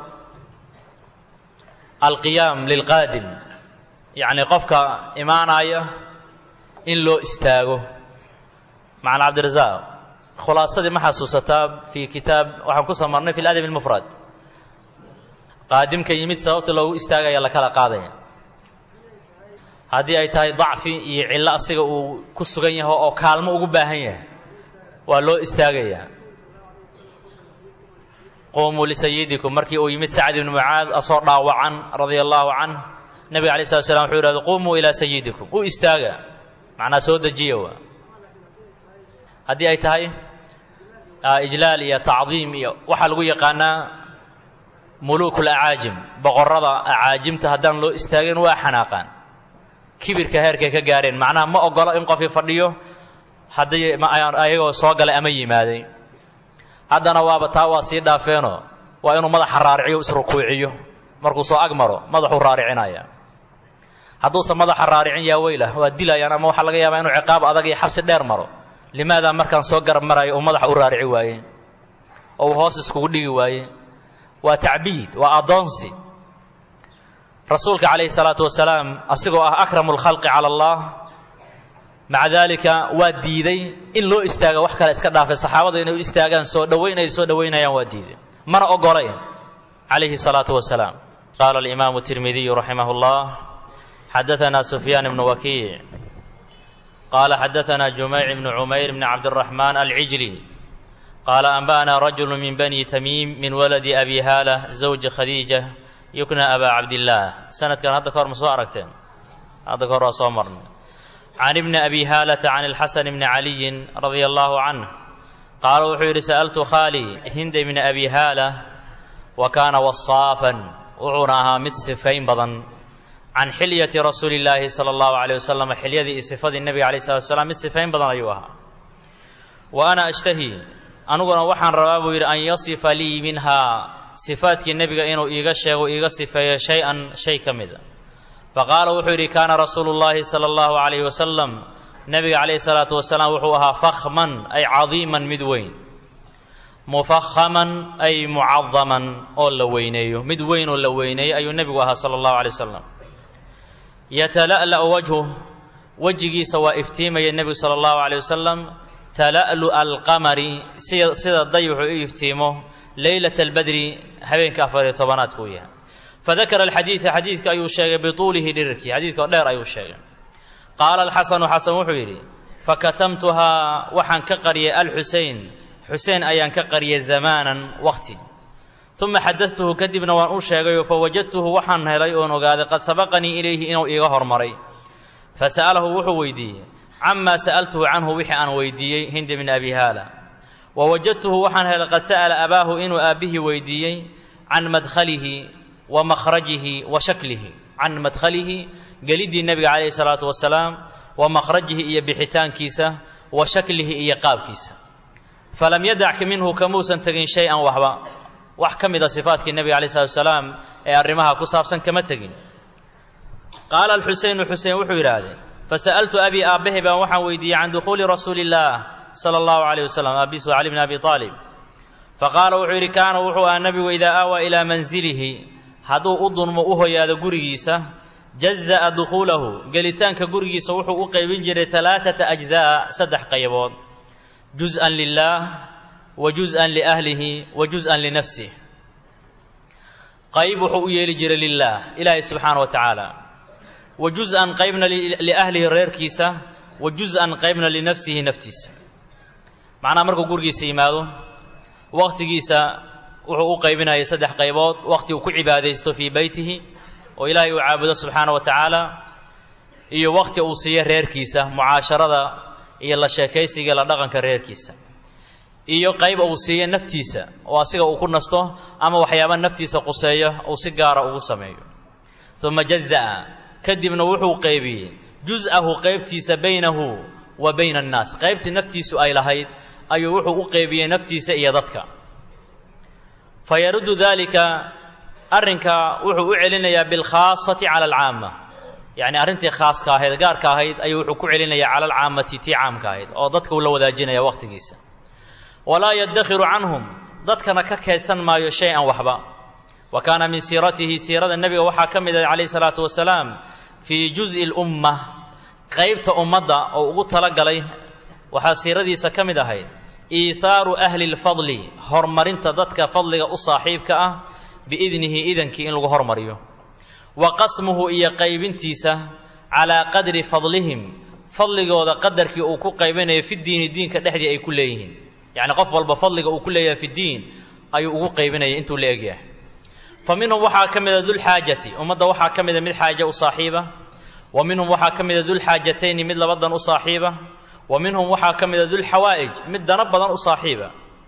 alqiyaam lilqaadim yacni qofka imaanaya in loo istaago macana cabdirasaaq khulaasadii ma xasuusataa fi kitaab waxaan kusoo marnay fi ladabi almufrad qaadimka yimid sababta loogu istaagaya la kala qaadaya haddii ay tahay dacfi iyo cillo asiga uu ku sugan yaho oo kaalmo ugu baahan yahay waa loo istaagayaa qumuu lisayidikum markii uu yimid sacd ibnu mucaad asoo dhaawacan radia allaahu canh nebiga alay slat slam wuxuu yidhahda qumuu ilaa sayidikum u istaaga macnaa soo dejiya waa haddii ay tahay ijlaal iyo tacdiim iyo waxaa lagu yaqaanaa muluukul acaajim boqorrada acaajimta haddaan loo istaagin waa xanaaqaan kibirka heerkay ka gaareen macnaha ma ogolo in qofii fadhiyo haddii ayagoo soo galay ama yimaaday haddana waaba taa waa sii dhaafeenoo waa inuu madaxa raariciyo isrukuuciyo markuu soo ag maro madaxuu raaricinaya hadduusan madaxa raaricin yaa weylah waa dilayaan ama waxaa laga yaabaa inuu ciqaab adag iyo xabsi dheer maro limaadaa markaan soo garab marayo uu madaxa u raarici waaye oo uu hoos iskugu dhigi waaye waa tacbiid waa addoonsi rasuulka calayhi salaatu wasalaam asigoo ah akramu lkhalqi cala allah maca daalika waa diiday in loo istaaga wax kale iska dhaafay saxaabada inay u istaagaan soo dhowayn ay soo dhowaynayaan waa diiday mana ogolayn calayhi salaatu wasalaam qaala alimaamu tirmidiyu raximah llah xadaanaa sufyaan ibnu wakiic qaala xadaanaa jumeyc ibnu cumayr bni cabdiraxmaan alcijli qaala anba'anaa rajulu min bani tamiim min waladi abi haala zawji khadiija yukna abaa cabdillaah sanadkan hadda kahor ma soo aragteen hadda kahor waa soo marnay can ibni abi haalata can ilxasan bni caliyin radia allahu canh qaala wuxuu yidhi sa'altu khaalii hinda ibni abi haala wa kaana wasaafan wuxuuna ahaa mid sifayn badan can xilyati rasuuli illaahi sala allahu caleyh wasalam xilyadii iyo sifadii nebiga alayh salatu wasalaam mid sifayn badan ayuu ahaa wa ana ashtahi aniguna waxaan rabaa buu yidhi an yasifa lii minhaa sifaadkii nebiga inuu iiga sheego iiga sifeeyo shay-an shay ka mida faqaala wuxuu yidhi kaana rasuulu llaahi sala allahu calayhi wasalam nebiga calayhi salaatu wasalaam wuxuu ahaa fakhman ay cadiiman mid weyn mufakhaman ay mucadaman oo la weyneeyo mid weyn oo la weyneeyo ayuu nebigu ahaa sala allahu calay wasalam yatala'la'u wajhu wejigiisa waa iftiimaya nebigu sala allahu calay wasalam tala'lu'a alqamari sida sida dayuxu u iftiimo leylata albadri habeenka afar iyo tobanaadka uu yahay fadakara alxadiida xadiidka ayuu sheegay bituulihi dhirirkii xadiidka oo dheer ayuu sheegay qaala alxasanu xasan wuxuu yidhi fakatamtuhaa waxaan ka qariyay alxusein xusein ayaan ka qariyay zamaanan waqti uma xadadtuhu kadibna waan u sheegayo fawajadtuhu waxaan helay oon ogaaday qad sabaqanii ilayhi inuu iiga hormaray fasa'alahu wuxuu weydiiyey camaa sa'altuhu canhu wixii aan weydiiyey hindi bni abi haala wa wajadtuhu waxaan helay qad sa'ala abaahu inuu aabbihii weydiiyey can madkhalihi wa makhrajihi wa shaklihi can madkhalihi geliddii nebiga calayhi salaatu wasalaam wa makhrajihi iyo bixitaankiisa wa shaklihi iyo qaabkiisa falam yadac minhu kamuusan tegin shay-an waxba wax ka mida sifaatkii nebiga alayh salatu wasalaam ee arrimaha ku saabsan kama tegin qaala alxuseynu xusein wuxuu yidhaahdee fasa'altu abii aabbahay baan waxaan weydiiyey can dukhuuli rasuuli illaah sala allahu calayh wasalam aabiis waa cali bni abi aalib faqaala wuxuu yidhi kaana wuxuu ahaa nebigu idaa aawaa ilaa mansilihi hadduu u dunmo u hoyaado gurigiisa jaza'a dukhuulahu gelitaanka gurigiisa wuxuu u qaybin jiray alaaata ajzaa saddex qaybood juz'an lilaah wa juz'an liahlihi wa juz'an linafsih qayb wuxuu u yeeli jiray lilaah ilaahay subxaana wa tacaala wa juz'an qaybna liahlihi reerkiisa wa juz'an qaybna linafsihi naftiisa macnaha markuu gurigiisa yimaado waqtigiisa wuxuu u qaybinayay saddex qaybood waqti uu ku cibaadaysto fii beytihi oo ilaahay uu caabudo subxaana wa tacaala iyo waqti uu siiyo reerkiisa mucaasharada iyo la sheekaysiga la dhaqanka reerkiisa iyo qayb uu siiyo naftiisa oo asiga uu ku nasto ama waxyaaba naftiisa quseeyo uu si gaara ugu sameeyo uma jaza'a kadibna wuxuu qaybiyey juz'ahu qaybtiisa baynahu wa bayna annaas qaybtii naftiisu ay lahayd ayuu wuxuu u qaybiyey naftiisa iyo dadka fa yaruddu daalika arrinka wuxuu u celinayaa bilkhaasati cala alcaama yacni arrintii khaaska ahayd gaarka ahayd ayuu wuxuu ku celinayaa cala alcaamati tii caamka ahayd oo dadka uu la wadaajinaya waqtigiisa walaa yaddakhiru canhum dadkana ka keedsan maayo shay-an waxba wa kaana min siiratihi siirada nebiga waxaa ka mid ah calayhi salaatu wasalaam fii juz'i lumma qaybta ummadda oo ugu talagalay waxaa siiradiisa ka mid ahayd iithaaru ahli lfadli horumarinta dadka fadliga u saaxiibka ah biidnihi idankii in lagu hormariyo wa qasmuhu iyo qaybintiisa calaa qadri fadlihim fadligooda qadarkii uu ku qaybinayo fi diini diinka dhexdii ay ku leeyihiin yacni qof walba fadliga uu ku leeyahay fi diin ayuu ugu qaybinaya intuu la egyahay fa minhum waxaa ka mida dulxaajati ummadda waxaa ka mida mid xaaje u saaxiiba wa minhum waxaa ka mida dulxaajatayni mid labadan u saaxiiba wa minhum waxaa ka mida dulxawaa'ij mid dana badan u saaxiiba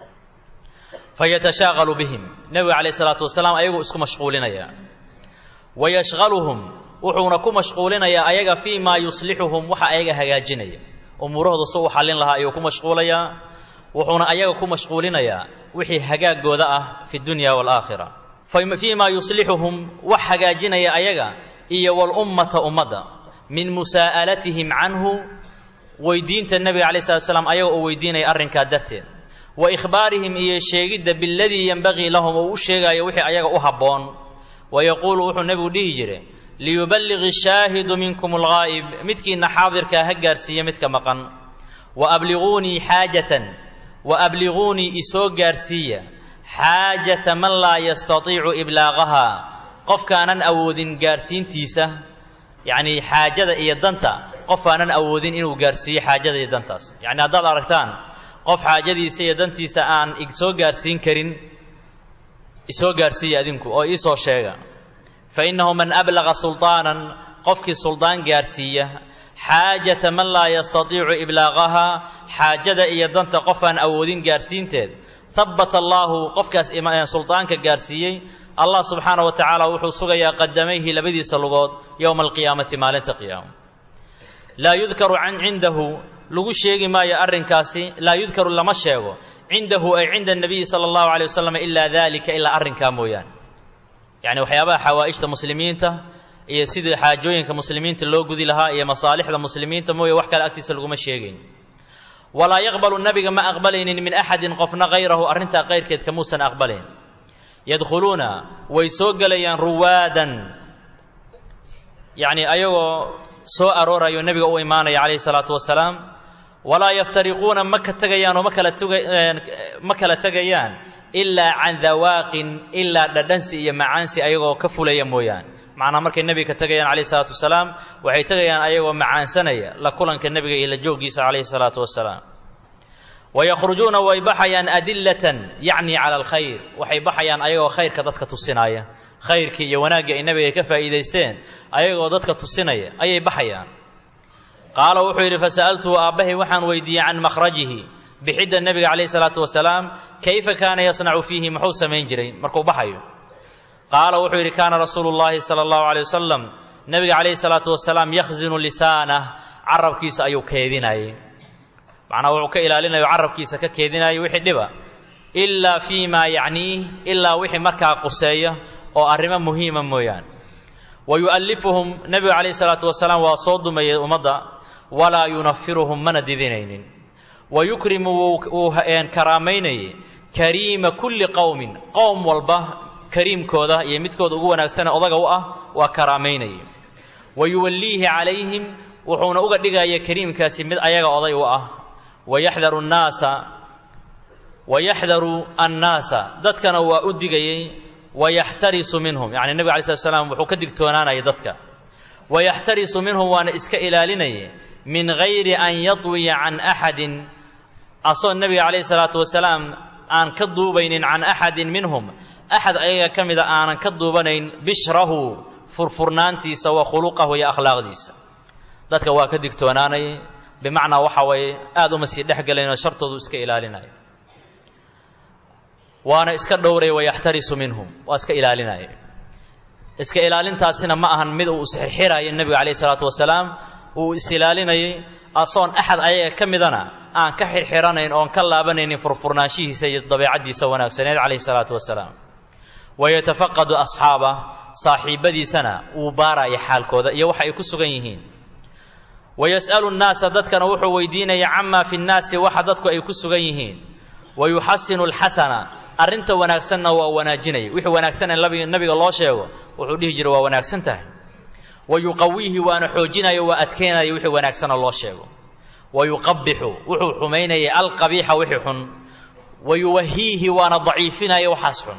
fa yatashaaqalu bihim nebiga calayh isalaatu wasalaam ayaguu isku mashquulinaya wa yashqaluhum wuxuuna ku mashquulinayaa ayaga fii maa yuslixuhum waxa ayaga hagaajinaya umuurahooda si u xallin lahaa ayuu ku mashquulayaa wuxuuna ayaga ku mashquulinayaa wixii hagaagooda ah fi dunya waalaakhira fii maa yuslixuhum wax hagaajinaya ayaga iyo walummata ummadda min musaa'alatihim canhu weydiinta nebiga calayi slat slam ayaga oo weydiinaya arrinkaa darteed wa ikhbaarihim iyo sheegidda biladii yenbagii lahum oo u sheegaayo wixii ayaga u habboon wa yaquulu wuxuu nebigu dhihi jiray liyuballiqi shaahidu minkum alghaa'ib midkiinna xaadirkaa ha gaarsiiya midka maqan wa abliguunii xaajatan wa abliguunii isoo gaarsiiya xaajata man laa yastatiicu iblaaqahaa qofkaanan awoodin gaarsiintiisa yacnii xaajada iyo danta qof aanan awoodin inuu gaarsiiyo xaajada iyo dantaas yacni haddaad aragtaan qof xaajadiisa iyo dantiisa aan isoo gaarsiin karin isoo gaarsiiya adinku oo iisoo sheega fa innahu man ablaqa sulطaanan qofkii suldaan gaarsiiya xaajata man laa yastatiicu iblaaqahaa xaajada iyo danta qof aan awoodin gaarsiinteed habbata allaahu qofkaas suldaanka gaarsiiyey allah subxaana wa tacaala wuxuu sugayaa qadamayhi labadiisa lugood yowma alqiyaamati maalinta qiyaama laa yudkaru can cindahu lagu sheegi maayo arrinkaasi laa yudkaru lama sheego cindahu ay cinda nabiyi sala allahu alay wasalam ilaa dalika ilaa arrinkaa mooyaane yacni waxyaabaha xawaa'ijta muslimiinta iyo sidii xaajooyinka muslimiinta loo gudi lahaa iyo masaalixda muslimiinta mooye wax kale agtiisa laguma sheegayn walaa yaqbalu nabiga ma aqbalaynin min axadin qofna hayrahu arrintaa kayrkeed kamuusan aqbalayn yadkhuluuna way soo gelayaan ruwaadan yacni ayagoo soo aroorayo nebiga u imaanaya calayhi salaatu wasalaam walaa yaftariquuna ma ka tegayaan oo ma kala tuga ma kala tegayaan ilaa can dawaaqin ilaa dhadhansi iyo macaansi ayagoo ka fulaya mooyaane macnaa markay nebiga ka tegayaan calayhi salaatu wasalaam waxay tegayaan ayagoo macaansanaya la kulanka nebiga iyo la jooggiisa calayhi salaatu wasalaam wayakhrujuuna way baxayaan adillatan yacni cala alkhayr waxay baxayaan ayagoo khayrka dadka tusinaya khayrkii iyo wanaaggii ay nebiga ka faa'iidaysteen ayagoo dadka tusinaya ayay baxayaan qaala wuxuu yidhi fasa'altuhu aabbahay waxaan weydiiyey can makhrajihi bixidda nebiga calayhi salaatu wasalaam kayfa kaana yasnacu fiihi muxuu samayn jiray markuu baxayo qaala wuxuu yidhi kaana rasuulu llaahi sala allahu alay wasalam nebiga calayhi salaatu wasalaam yakhzinu lisaanah carabkiisa ayuu keedinayay macnaa wuxuu ka ilaalinayo carabkiisa ka keedinayo wixii dhiba ilaa fii maa yacniih ilaa wixii markaa quseeya oo arrimo muhiima mooyaane wa yu'allifuhum nebigu calayhi salaatu wasalaam waa soo dumayay ummadda walaa yunafiruhum mana didinaynin wa yukrimu wuu karaamaynayay kariima kulli qowmin qowm walba kariimkooda iyo midkooda ugu wanaagsane odaga u ah waa karaamaynayay wa yuwalliihi calayhim wuxuuna uga dhigaya kariimkaasi mid ayaga oday u ah wayaxdaru nnaasa wayaxdaru annaasa dadkana waa u digayey wayaxtarisu minhum yacni nebiga alay slat slam wuxuu ka digtoonaanayay dadka wayaxtarisu minhum waana iska ilaalinayay min gayri an yatwiya can axadin asoo nebiga calayhi salaatu wasalaam aan ka duubaynin can axadin minhum axad ayaga ka mida aanan ka duubanayn bishrahu furfurnaantiisa wa khuluqahu iyo akhlaaqdiisa dadka waa ka digtoonaanayay bimacnaa waxa waye aada uma sii dhex gelaynoo shartoodu iska ilaalinaya waana iska dhowraya wayaxtarisu minhum waa iska ilaalinaya iska ilaalintaasina ma ahan mid uu isxirxirayo nebiga calayhi salaatu wasalaam uu is ilaalinayay asoon axad ayaga ka midana aan ka xirxiranayn oon ka laabanaynin furfurnaanshihiisa iyo dabeecaddiisa wanaagsaneed calayhi salaatu wasalaam wayatafaqadu asxaabah saaxiibbadiisana wuu baaraya xaalkooda iyo waxa ay ku sugan yihiin wayas'alu nnaasa dadkana wuxuu weydiinaya camaa fi nnaasi waxa dadku ay ku sugan yihiin wayuxasinu alxasana arrinta wanaagsanna waa wanaajinaya wixii wanaagsan ee nabiga loo sheego wuxuu dhihi jiray waa wanaagsan tahay wayuqawiihi waana xoojinayo waa adkeynaya wixii wanaagsana loo sheego wayuqabixu wuxuu xumaynaya alqabiixa wixii xun wayuwahiihi waana daciifinaya waxaas xun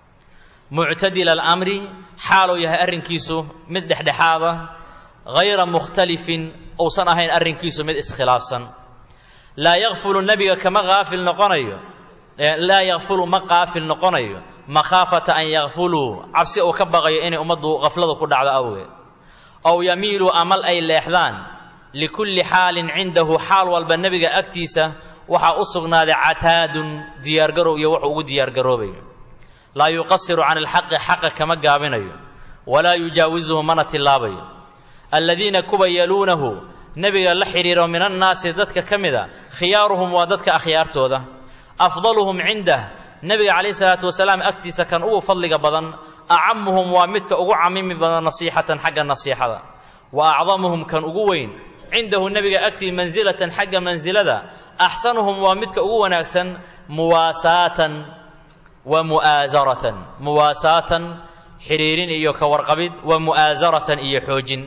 muctadila alamri xaaluu yahay arrinkiisu mid dhexdhexaada hayra mukhtalifin uusan ahayn arrinkiisu mid iskhilaafsan laa yakfulu nebiga kama haafil noqonayo laa yakfulu ma qaafil noqonayo makhaafata an yakfuluu cabsi uu ka baqayo inay ummaddu qafladu ku dhacdo awgeed ow yamiiluu amal ay leexdaan likulli xaalin cindahu xaal walba nebiga agtiisa waxaa u sugnaaday cataadun diyaargarow iyo wuxuu ugu diyaargaroobayo laa yuqasiru can alxaqi xaqa kama gaabinayo walaa yujaawisuhu mana tillaabayo aladiina kuwa yaluunahu nebiga la xidhiiro min annaasi dadka ka mida khiyaaruhum waa dadka akhyaartooda afdaluhum cindah nebiga calayhi salaatu wasalaam agtiisa kan ugu fadliga badan acamuhum waa midka ugu camimi badan nasiixatan xagga nasiixada wa acdamuhum kan ugu weyn cindahu nebiga agtii mansilatan xagga mansilada axsanuhum waa midka ugu wanaagsan muwaasaatan wa mu'aasaratan muwaasaatan xidhiirin iyo ka warqabid wa mu'aasaratan iyo xoojin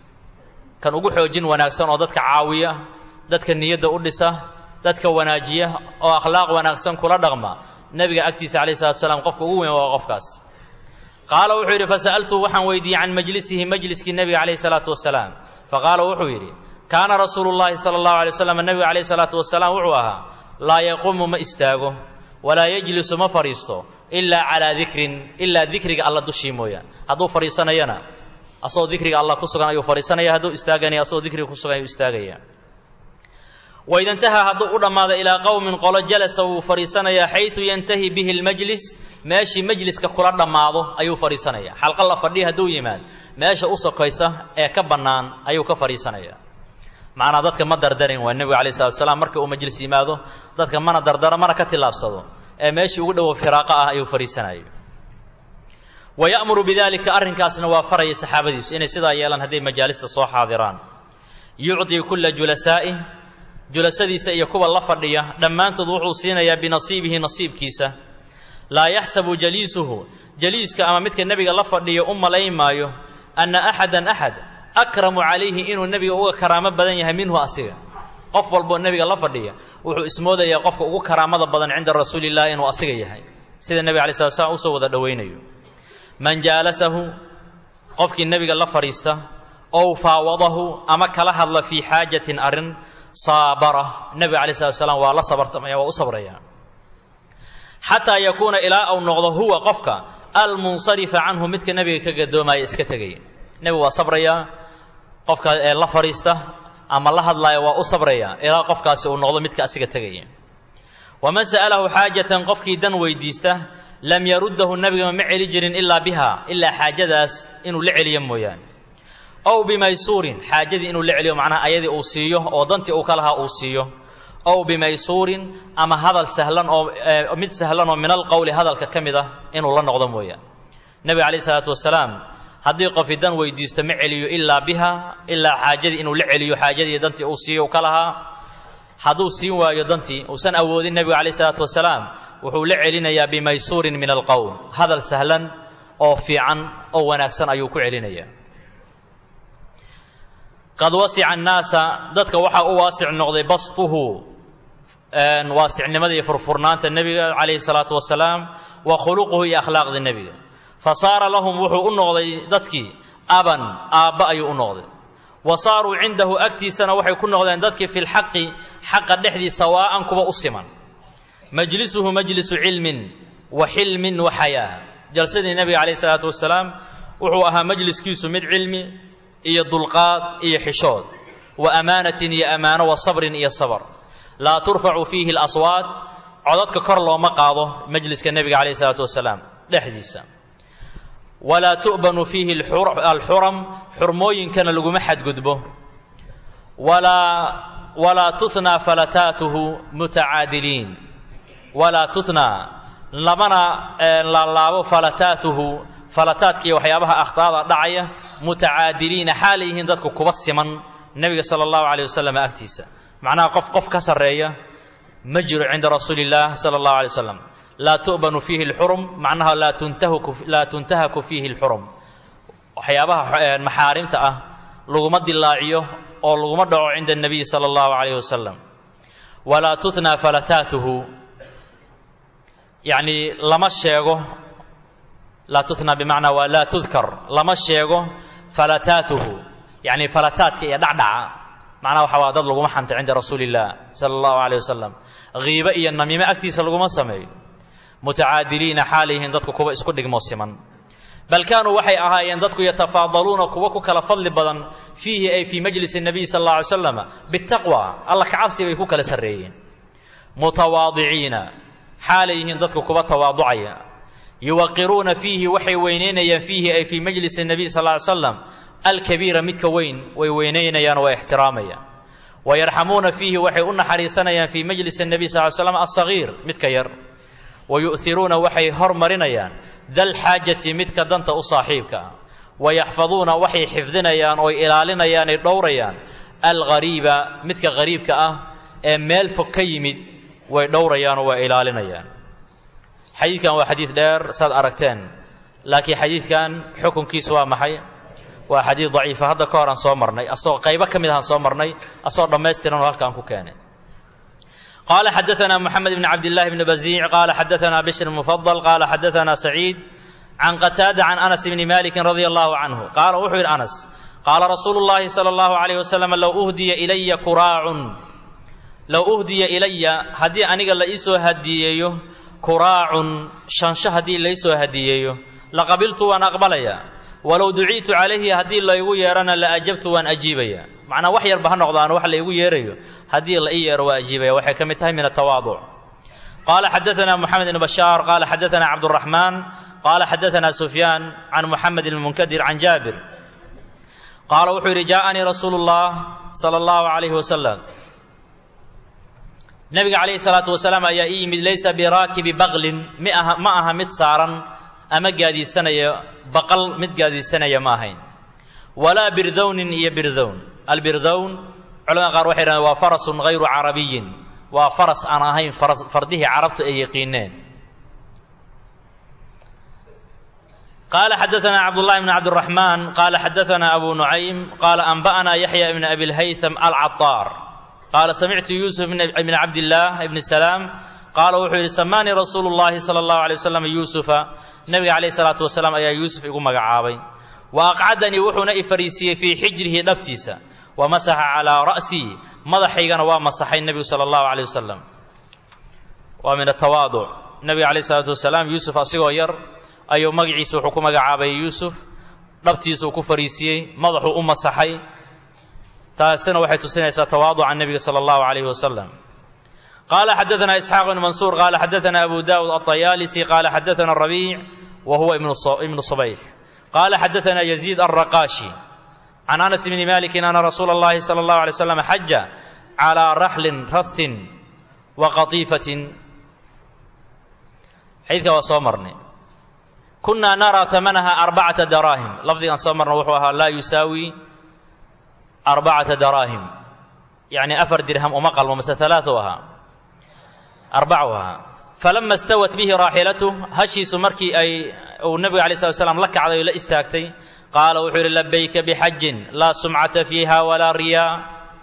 kan ugu xoojin wanaagsan oo dadka caawiya dadka niyadda u dhisa dadka wanaajiya oo akhlaaq wanaagsan kula dhaqma nebiga agtiisa calayhi salatu wasalaam qofka ugu weyn waa qofkaas qaala wuxuu yidhi fasa'altu waxaan weydiiyey can majlisihi majliskii nebiga calayhi salaatu wasalaam faqaala wuxuu yidhi kaana rasuulu llaahi sala allahu alay waslam nebiga calayhi salaatu wasalaam wuxuu ahaa laa yaquumu ma istaago walaa yajlisu ma fadhiisto ilaa calaa dikrin ilaa dikriga alla dushii mooyaan hadduu fadhiisanayana asagoo dikriga allah ku sugan ayuu fadhiisanaya hadduu istaaganaya asagoo dikriga ku sugan ayuu istaagaya waida intahaa hadduu u dhammaado ilaa qowmin qolo jalasa wuu fadhiisanayaa xaydu yantahi bihi lmajlis meeshii majliska kula dhammaado ayuu fadhiisanaya xalqa la fadhiya hadduu yimaad meesha u sokaysa ee ka bannaan ayuu ka fadhiisanaya macnaa dadka ma dardarin waa nebigu alai salatu salaam markii uu majlis yimaado dadka mana dardaro mana ka tillaabsado ee meeshii ugu dhowo firaaqa ah ayuu fadhiisanaya wa ya'muru bidalika arrinkaasna waa faraya saxaabadiisu inay sidaa yeelaan hadday majaalista soo xaadiraan yucطii kulla julasaa'ih julasadiisa iyo kuwa la fadhiya dhammaantood wuxuu siinayaa binasiibihi nasiibkiisa laa yaxsabu jaliisuhu jaliiska ama midka nebiga la fadhiya u malayn maayo anna axadan axad akramu calayhi inuu nebiga uga karaamo badan yahay minhu asiga qof walboo nebiga la fadhiya wuxuu ismoodayaa qofka ugu karaamada badan cinda rasuuli illahi inuu asiga yahay sida nebiga alai slat slam usoo wada dhowaynayo man jaalasahu qofkii nebiga la fadhiista ow faawadahu ama kala hadla fii xaajatin arrin saabara nebiga alai slat slam waa la sabartamaya waa u sabraya xataa yakuuna ilaa uu noqdo huwa qofka almunsarifa canhu midka nebiga ka gadoomaya iska tegaya nebigu waa sabrayaa qofka ee la fadhiista ama la hadlaaya waa u sabraya ilaa qofkaasi uu noqdo midka asiga tegaya waman sa'alahu xaajatan qofkii dan weydiista lam yaruddahu nebigama ma celi jirin ilaa biha ilaa xaajadaas inuu la celiyo mooyaane ow bimaysuurin xaajadii inuu la celiyo macnaha ayadii uu siiyo oo dantii uu ka lahaa uu siiyo ow bimaysuurin ama hadal sahlan oo mid sahlan oo min alqowli hadalka ka mid ah inuu la noqdo mooyaane nebiga calayh isalaatu wasalaam haddii qofi dan weydiisto ma celiyo ilaa biha ilaa xaajadii inuu la celiyo xaajadii dantii uu siiyo uu ka lahaa hadduu siin waayo dantii uusan awoodin nebigu calayh isalaatu wasalaam wuxuu la celinayaa bimaysuurin min alqowl hadal sahlan oo fiican oo wanaagsan ayuu ku celinayaa qad wasica annaasa dadka waxaa u waasic noqday bastuhu waasicnimada iyo furfurnaanta nebiga calayhi salaatu wasalaam wa khuluquhu iyo akhlaaqda nebiga fa saara lahum wuxuu u noqday dadkii aban aabba ayuu u noqday wa saaruu cindahu agtiisana waxay ku noqdeen dadkii fi lxaqi xaqa dhexdii sawaa'an kuwa u siman majlisuhu majlisu cilmin wa xilmin wa xayaa jalsadii nebiga calayhi salaatu wasalaam wuxuu ahaa majliskiisu mid cilmi iyo dulqaad iyo xishood wa amaanatin iyo ammaano wa sabrin iyo sabr laa turfacu fiihi alaswaat codadka kor looma qaado majliska nebiga calayhi salaatu wasalaam dhexdiisa walaa tu'banu fiihi alxuram xurmooyinkana laguma xadgudbo walaa walaa tunaa falataatuhu mutacaadiliin walaa tunaa lamana laalaabo falataatuhu falataadkiiyo waxyaabaha akhtaada dhacaya mutacaadiliina xaalay yihiin dadku kuba siman nebiga sala allahu calayh wasalam agtiisa macnaha qof qof ka sarreeya ma jiro cinda rasuuli illah sala allahu alay wasalam laa tu'banu fiihi alxurum macnaha laa tuntahaku laa tuntahaku fiihi alxurum waxyaabaha maxaarimta ah laguma dilaaciyo oo laguma dhaco cinda annabiyi sala allahu calayh wasalam walaa tutnaa falataatuhu yacni lama sheego laa tutnaa bimacnaa waa laa tudkar lama sheego falataatuhu yacni falataadka iyo dhacdhaca macnaha waxa waa dad laguma xanta cinda rasuuli illah sala allahu calayh wasalam kiibo iyo namiimo agtiisa laguma sameeyo mutacaadiliina xaalayhiin dadku kuwa isku dhigmo siman bal kaanuu waxay ahaayeen dadku yatafaadaluuna kuwa ku kala fadli badan fiihi ay fii majlisi nabiy sal alla alay slam bitaqwa alla kacabsi bay ku kala sarreeyeen mutawaadiciina xaalay yihiin dadku kuwa tawaaducaya yuwaqiruuna fiihi waxay weynaynayaan fiihi ay fii majlisi nabiy sal ly slam alkabiira midka weyn way weynaynayaan waa ixtiraamayaan wayarxamuuna fiihi waxay u naxariisanayaan fii majlisi nabiy sal ly slam alsagiir midka yar wayu'hiruuna waxay hormarinayaan dalxaajati midka danta u saaxiibka ah wayaxfaduuna waxay xifdinayaan ooy ilaalinayaan ay dhowrayaan alghariiba midka hariibka ah ee meel fog ka yimid way dhowrayaanoo waa ilaalinayaan xadiidkan waa xadiid dheer saad aragteen laakiin xadiidkan xukunkiisu waa maxay waa xadiid daciifa hadda ka hor aan soo marnay asagoo qaybo ka mid ahaan soo marnay asagoo dhammaystiran oo halkaan ku keenay قال حدثنا محمد بن عبد الله بن بزيع قال حدثنا بشر المفضل قال حدثنا سعيد عن قتادة عن أنس بن مالك رضي الله عنه قال وحي أنس قال رسول الله صلى الله عليه وسلم لو أهدي إلي كراع low uhdiya ilaya haddii aniga la iisoo hadiyeeyo kuraacun shansho haddii laisoo hadiyeeyo laqabiltu waan aqbalaya walow duciitu calayhi haddii laygu yeerana la ajabtu waan ajiibaya macnaa wax yarba ha noqdaano wax laygu yeerayo haddii la ii yeero waa ajiibaya waxay ka mid tahay min atawaaduc qaala xadaana moxamed ibn bashaar qaala xadaana cabduraxmaan qaala xadaana sufyaan can moxamed ibn munkadir can jaabir qaala wuxuu yidhi jaaanii rasuulu llah sala allahu calayhi wasalam nabiga calayhi salaatu wasalaam ayaa ii yimid laysa biraakibi baqlin miaha ma aha mid saaran ama gaadiidsanaya baqal mid gaadiidsanaya ma ahayn walaa birdownin iyo birdown albirdown culamada qaar waxay dhahdeen waa farasun hayru carabiyin waa faras aan ahayn fardihii carabtu ay yaqiineen qaala xadaana cabdullahi bn cabdiraxmaan qaala xadaana abu nucaym qaala anba'ana yaxya ibn abi lhaytham alcataar qaala samictu yuusuf ibn cabdillaah ibni salaam qaala wuxuu yidhi samaanii rasuulu llahi sala allahu alay wasalam yuusufa nabiga calayhi salaatu wasalaam ayaa yuusuf igu magacaabay wa aqcadanii wuxuuna i fariisiiyey fii xijrihi dhabtiisa wa masaxa calaa ra'sii madaxaygana waa masaxay nebigu sala allahu caleyh wasalam waa min atawaaduc nebiga calayhi salaatu wasalaam yuusuf asigoo yar ayuu magaciisa wuxuu ku magacaabay yuusuf dhabtiisa uu ku fariisiyey madaxuu u masaxay taasina waxay tusinaysaa tawaaduca nebiga sala allahu calayhi wasalam qaala xadaana isxaaq ibn mansuur qaala xadaana abu daawud alطayaalisi qaala xadaana rabiic wa huwa ibnu subayr qaala xadaana yaziid alraqaashi can anas bni malikin ana rasuula اllahi salى اllahu alay slam xaja calىa raxlin rathin wa qatiifatin xadiidka waa soo marnay kunaa naraa amanaha arbacata daraahim lafdigan soo marna wuxuu ahaa laa yusaawi arbacata daraahim yacni afar dirham uma qalmo mase alaau ahaa arbacu ahaa falama stawat bihi raaxilatu hashiisu markii ay uu nebiga alay slat slam la kacday o la istaagtay qaala wuxuu yidhi labayka bixajin laa sumcata fiiha walaa riyaa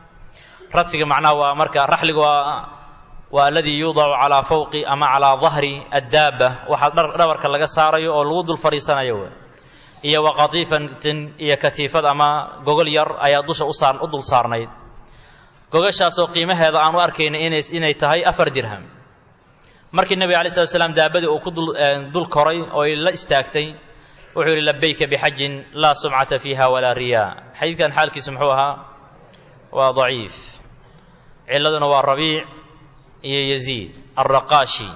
rafiga macnaha waa marka raxliga waa waa aladii yuudacu calaa fawqi ama calaa dahri addaaba waxaa dhabarka laga saarayo oo lagu dul fadhiisanayo w iyo wa qatiifatin iyo katiifad ama gogol yar ayaa dusha usaar u dul saarnayd gogashaasoo qiimaheeda aan u arkayna ina inay tahay afar dirham markii nebiga alay slat slam daabadii uu ku dul koray oo ay la istaagtay wuxuu yidhi labayka bixajin laa sumcata fiiha walaa riyaa xadiidkan xaalkiisu muxuu ahaa waa daciif ciladuna waa rabiic iyo yaziid alraqaashi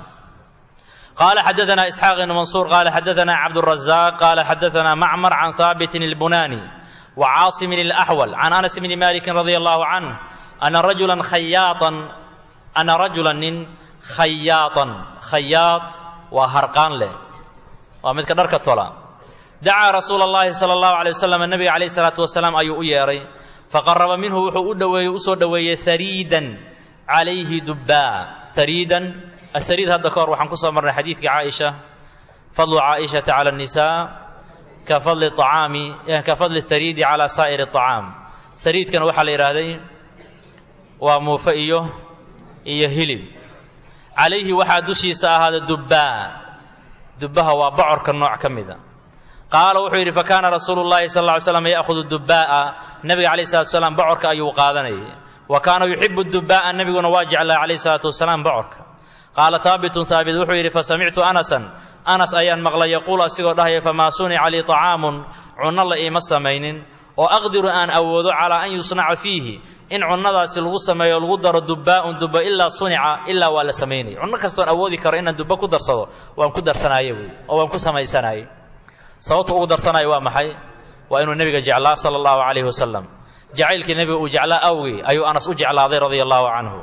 qaala xadaana isxaaq ibn mansuur qaala xadaana cabdurazaq qaala xadaana macmar can haabitin ilbunaani wa caasimin ilaxwal can anas bni malikin radia allahu canh ana rajulan khayaaan ana rajulan nin khayaaan khayaad waa harqaan leh waa midka dharka tola dacaa rasuula اllahi salى اllahu alay wasalam nabiga calayh salaatu wasalaam ayuu u yeedhay faqaraba minhu wuxuu u dhoweeyey usoo dhoweeyey hariidan calayhi dubbaa hariidan ahariid hadda ka hor waxaan ku soo marnay xadiidka caaisha fadlu caaishata cala الnisaa ka fadli acaami ka fadli hariidi calaa saa'iri الطacaam hariidkan waxaa la yidhaahday waa muufe iyo iyo hilib calayhi waxaa dushiisa ahaada dubbaa dubbaha waa bocorka nooc ka mida qaala wuxuu yidhi fakaana rasuulu llahi sal lla ly slam ya'hudu dubbaa'a nebiga calayh salatu wasalaam bocorka ayuu qaadanayay wa kaana yuxibu dubbaa'a nebiguna waa jeclaa calayh salaatu wasalaam bocorka qaala haabitun haabit wuxuu yidhi fasamictu anasan anas ayaan maqlay yaquulu asigoo dhahaya famaa sunica lii طacaamun cunno la iima samaynin oo aqdiru aan awoodo calaa an yusnaca fiihi in cunnadaasi lagu sameeyo lagu daro dubbaa'un dubba ilaa sunica ilaa waa la samaynaya cunno kastoon awoodi karo inaan dubba ku darsado waan ku darsanaaye buy oo waan ku samaysanaayey sababta ugu darsanaya waa maxay waa inuu nebiga jeclaa sala allahu calayhi wasalam jacaylkii nebiga uu jeclaa awgii ayuu anas u jeclaaday radia allahu canhu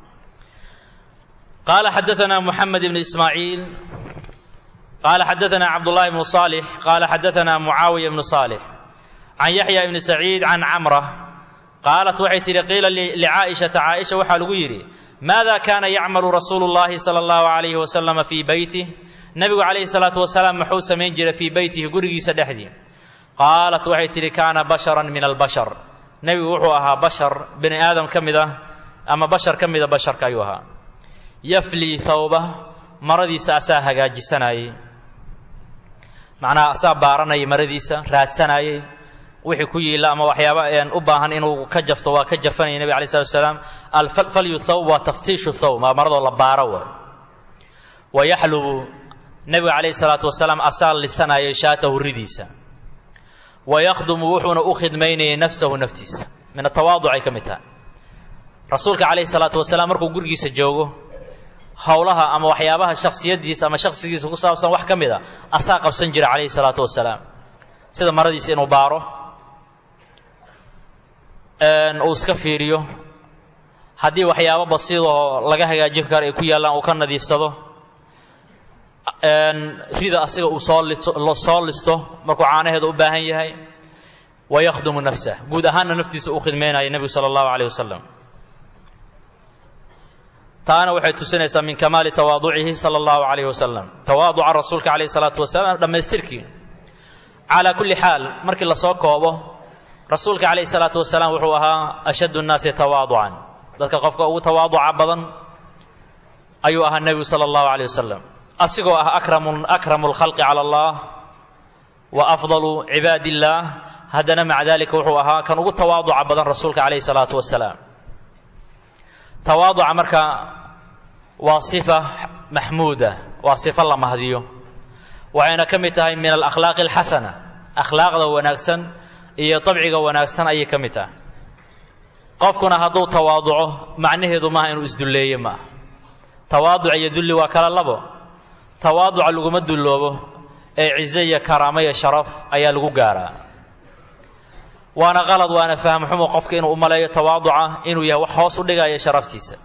qaala xadaana muxamed ibn ismaaciil qaala xadaana cabdullahi bnu saalix qaala xadaana mucaawiya bnu saalix can yaxya ibni saciid can camra qaalat waxay tidhi qiila licaa'ishata caaisha waxaa lagu yidhi maada kaana yacmalu rasuulu llahi sala allahu calayhi wasalama fii beytih nebigu calayhi salaatu wasalaam muxuu samayn jiray fii beytihi gurigiisa dhexdii qaalat waxay tidhi kaana basharan min albashar nebigu wuxuu ahaa bashar bini aadam ka mid ah ama bashar ka mida basharka ayuu ahaa yaflii thawba maradiisa asaa hagaajisanayey macnaha asaa baaranayay maradiisa raadsanaayey wixii ku yiila ama waxyaaba u baahan inuu ka jafto waa ka jafanaya nebig alay slatu salaam alfalyu thawb waa taftiishu thawb maa maradoo la baaro wa wa yaxlubu nebiga calayhi salaatu wasalaam asaa lisanayay shaatahu ridiisa wa yakhdumu wuxuuna u khidmaynayay nafsahu naftiisa min atawaaduc ay ka mid tahay rasuulka calayhi salaatu wasalaam markuu gurigiisa joogo howlaha ama waxyaabaha shaksiyadiisa ama shaksigiisa ku saabsan wax ka mid a asaa qabsan jira calayhi salaatu wasalaam sida maradiisa inuu baaro uu iska fiiriyo haddii waxyaabo basiidoo laga hagaajin karo ay ku yaallaan uu ka nadiifsado rida asiga uu soo soo listo markuu caanaheeda u baahan yahay wa yakhdumu nafsah guud ahaanna naftiisa uu khidmaynaya nebigu sala allahu calayh wasalam taana waxay tusinaysaa min kamaali tawaaducihi sala allahu calayh wasalam tawaaduca rasuulka calayhi salaatu wasalaam dhammaystirkii calaa kulli xaal markii lasoo koobo rasuulka calayhi salaatu wasalaam wuxuu ahaa ashaddu nnaasi tawaaducan dadka qofka ugu tawaaduca badan ayuu ahaa nebigu sala allahu calayh wasalam asigoo ah akramu akramu lkhalqi cala allah wa afdalu cibaadi illaah haddana maca dalika wuxuu ahaa kan ugu tawaaduca badan rasuulka calayhi salaatu wasalaam tawaaduca marka waa sifa maxmuuda waa sifo la mahdiyo waxayna ka mid tahay min alakhlaaqi alxasana akhlaaqda wanaagsan iyo dabciga wanaagsan ayay ka mid tahay qofkuna hadduu tawaaduco macnaheedu maaha inuu isdulleeye maaha tawaaduc iyo dulli waa kala labo tawaaduca laguma dulloobo ee cize iyo karaamo iyo sharaf ayaa lagu gaaraa waana qalad waana fahmxumo qofka inuu u maleeyo tawaaduca inuu yahay wax hoos u dhigaya sharaftiisa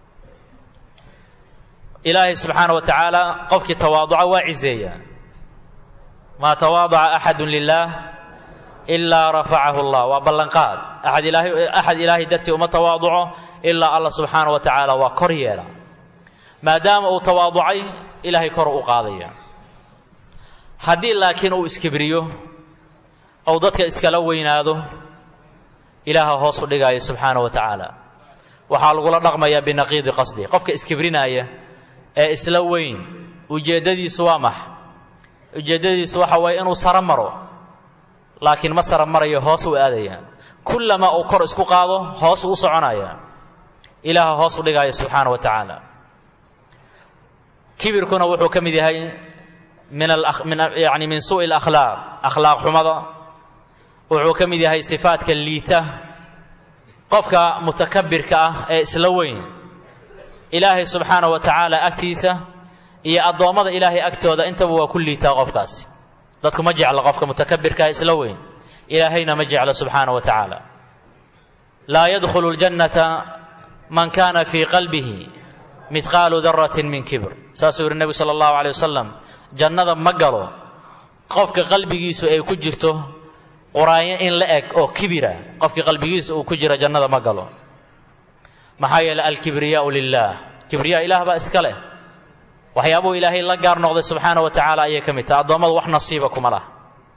ilaahay subxaana wa tacaala qofkii tawaaduca waa cizeeya maa tawaadaca axadu lilaah ilaa rafacahu allah waa ballanqaad aad ilaahay axad ilaahay dartii uma tawaaduco ilaa allah subxaana wa tacaala waa kor yeela maadaama uu tawaaducay ilaahay kor u qaadaya haddii laakiin uu iskibriyo ou dadka iskala weynaado ilaaha hoos u dhigaayo subxaana wa tacaala waxaa lagula dhaqmayaa binaqiidi qasdi qofka iskibrinaya ee isla weyn ujeeddadiisu waa max ujeeddadiisu waxa waye inuu saro maro laakiin ma saro marayo hoos u aadaya kullama uu kor isku qaado hoos uu u soconaya ilaaha hoos u dhigaayo subxaana wa tacaala kibirkuna wuxuu ka mid yahay min min yani min suu'i alakhlaaq akhlaaq xumada wuxuu ka mid yahay sifaadka liita qofka mutakabirka ah ee isla weyn ilaahay subxaana wa tacaala agtiisa iyo addoommada ilaahay agtooda intaba waa ku liitaa qofkaasi dadku ma jecla qofka mutakabirkaah isla weyn ilaahayna ma jeclo subxaana wa tacaala laa yadkhulu ljannata man kana fii qalbihi midqaalu daratin min kibr saasuu yihi nebigu sala allahu alay wasalam jannada ma galo qofka qalbigiisu ay ku jirto quraanyo in la eg oo kibira qofkii qalbigiisa uu ku jira jannada ma galo maxaa yeeley alkibriyaau lilaah kibriyaa ilaah baa iska leh waxyaabuu ilaahay la gaar noqday subxaana wa tacaala ayay ka mid tahay addoommadu wax nasiiba kuma laha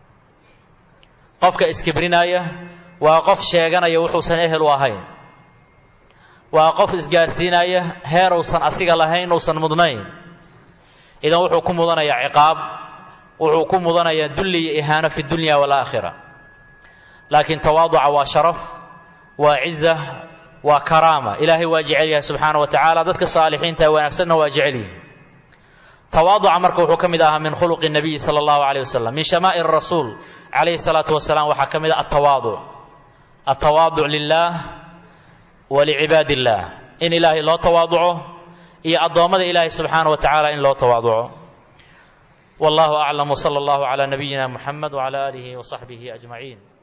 qofka iskibrinaya waa qof sheeganaya wuxuusan ehel u ahayn waa qof isgaarsiinaya heer uusan asiga lahayn uusan mudnayn idan wuxuu ku mudanayaa ciqaab wuxuu ku mudanayaa dulli iyo ihaano fi dunya waalaakhira laakiin tawaaduca waa sharaf waa ciza waa karaama ilaahay waa jecel yahay subxaana wa tacaala dadka saalixiinta ee wanaagsanna waa jecel yihi tawaaduca marka wuxuu ka mid ahaa min khuluqi nabiyi sala allahu calayh wasalam min shamaa'ir rasuul calayhi salaatu wasalaam waxaa ka mid ah atawaaduc atawaaduc lilaah wa licibaadi illaah in ilaahay loo tawaaduco iyo addoommada ilaahay subxaana wa tacaala in loo tawaaduco wallahu aclam wsala allahu calaa nabiyina muxamed wcala aalihi wasaxbihi ajmaciin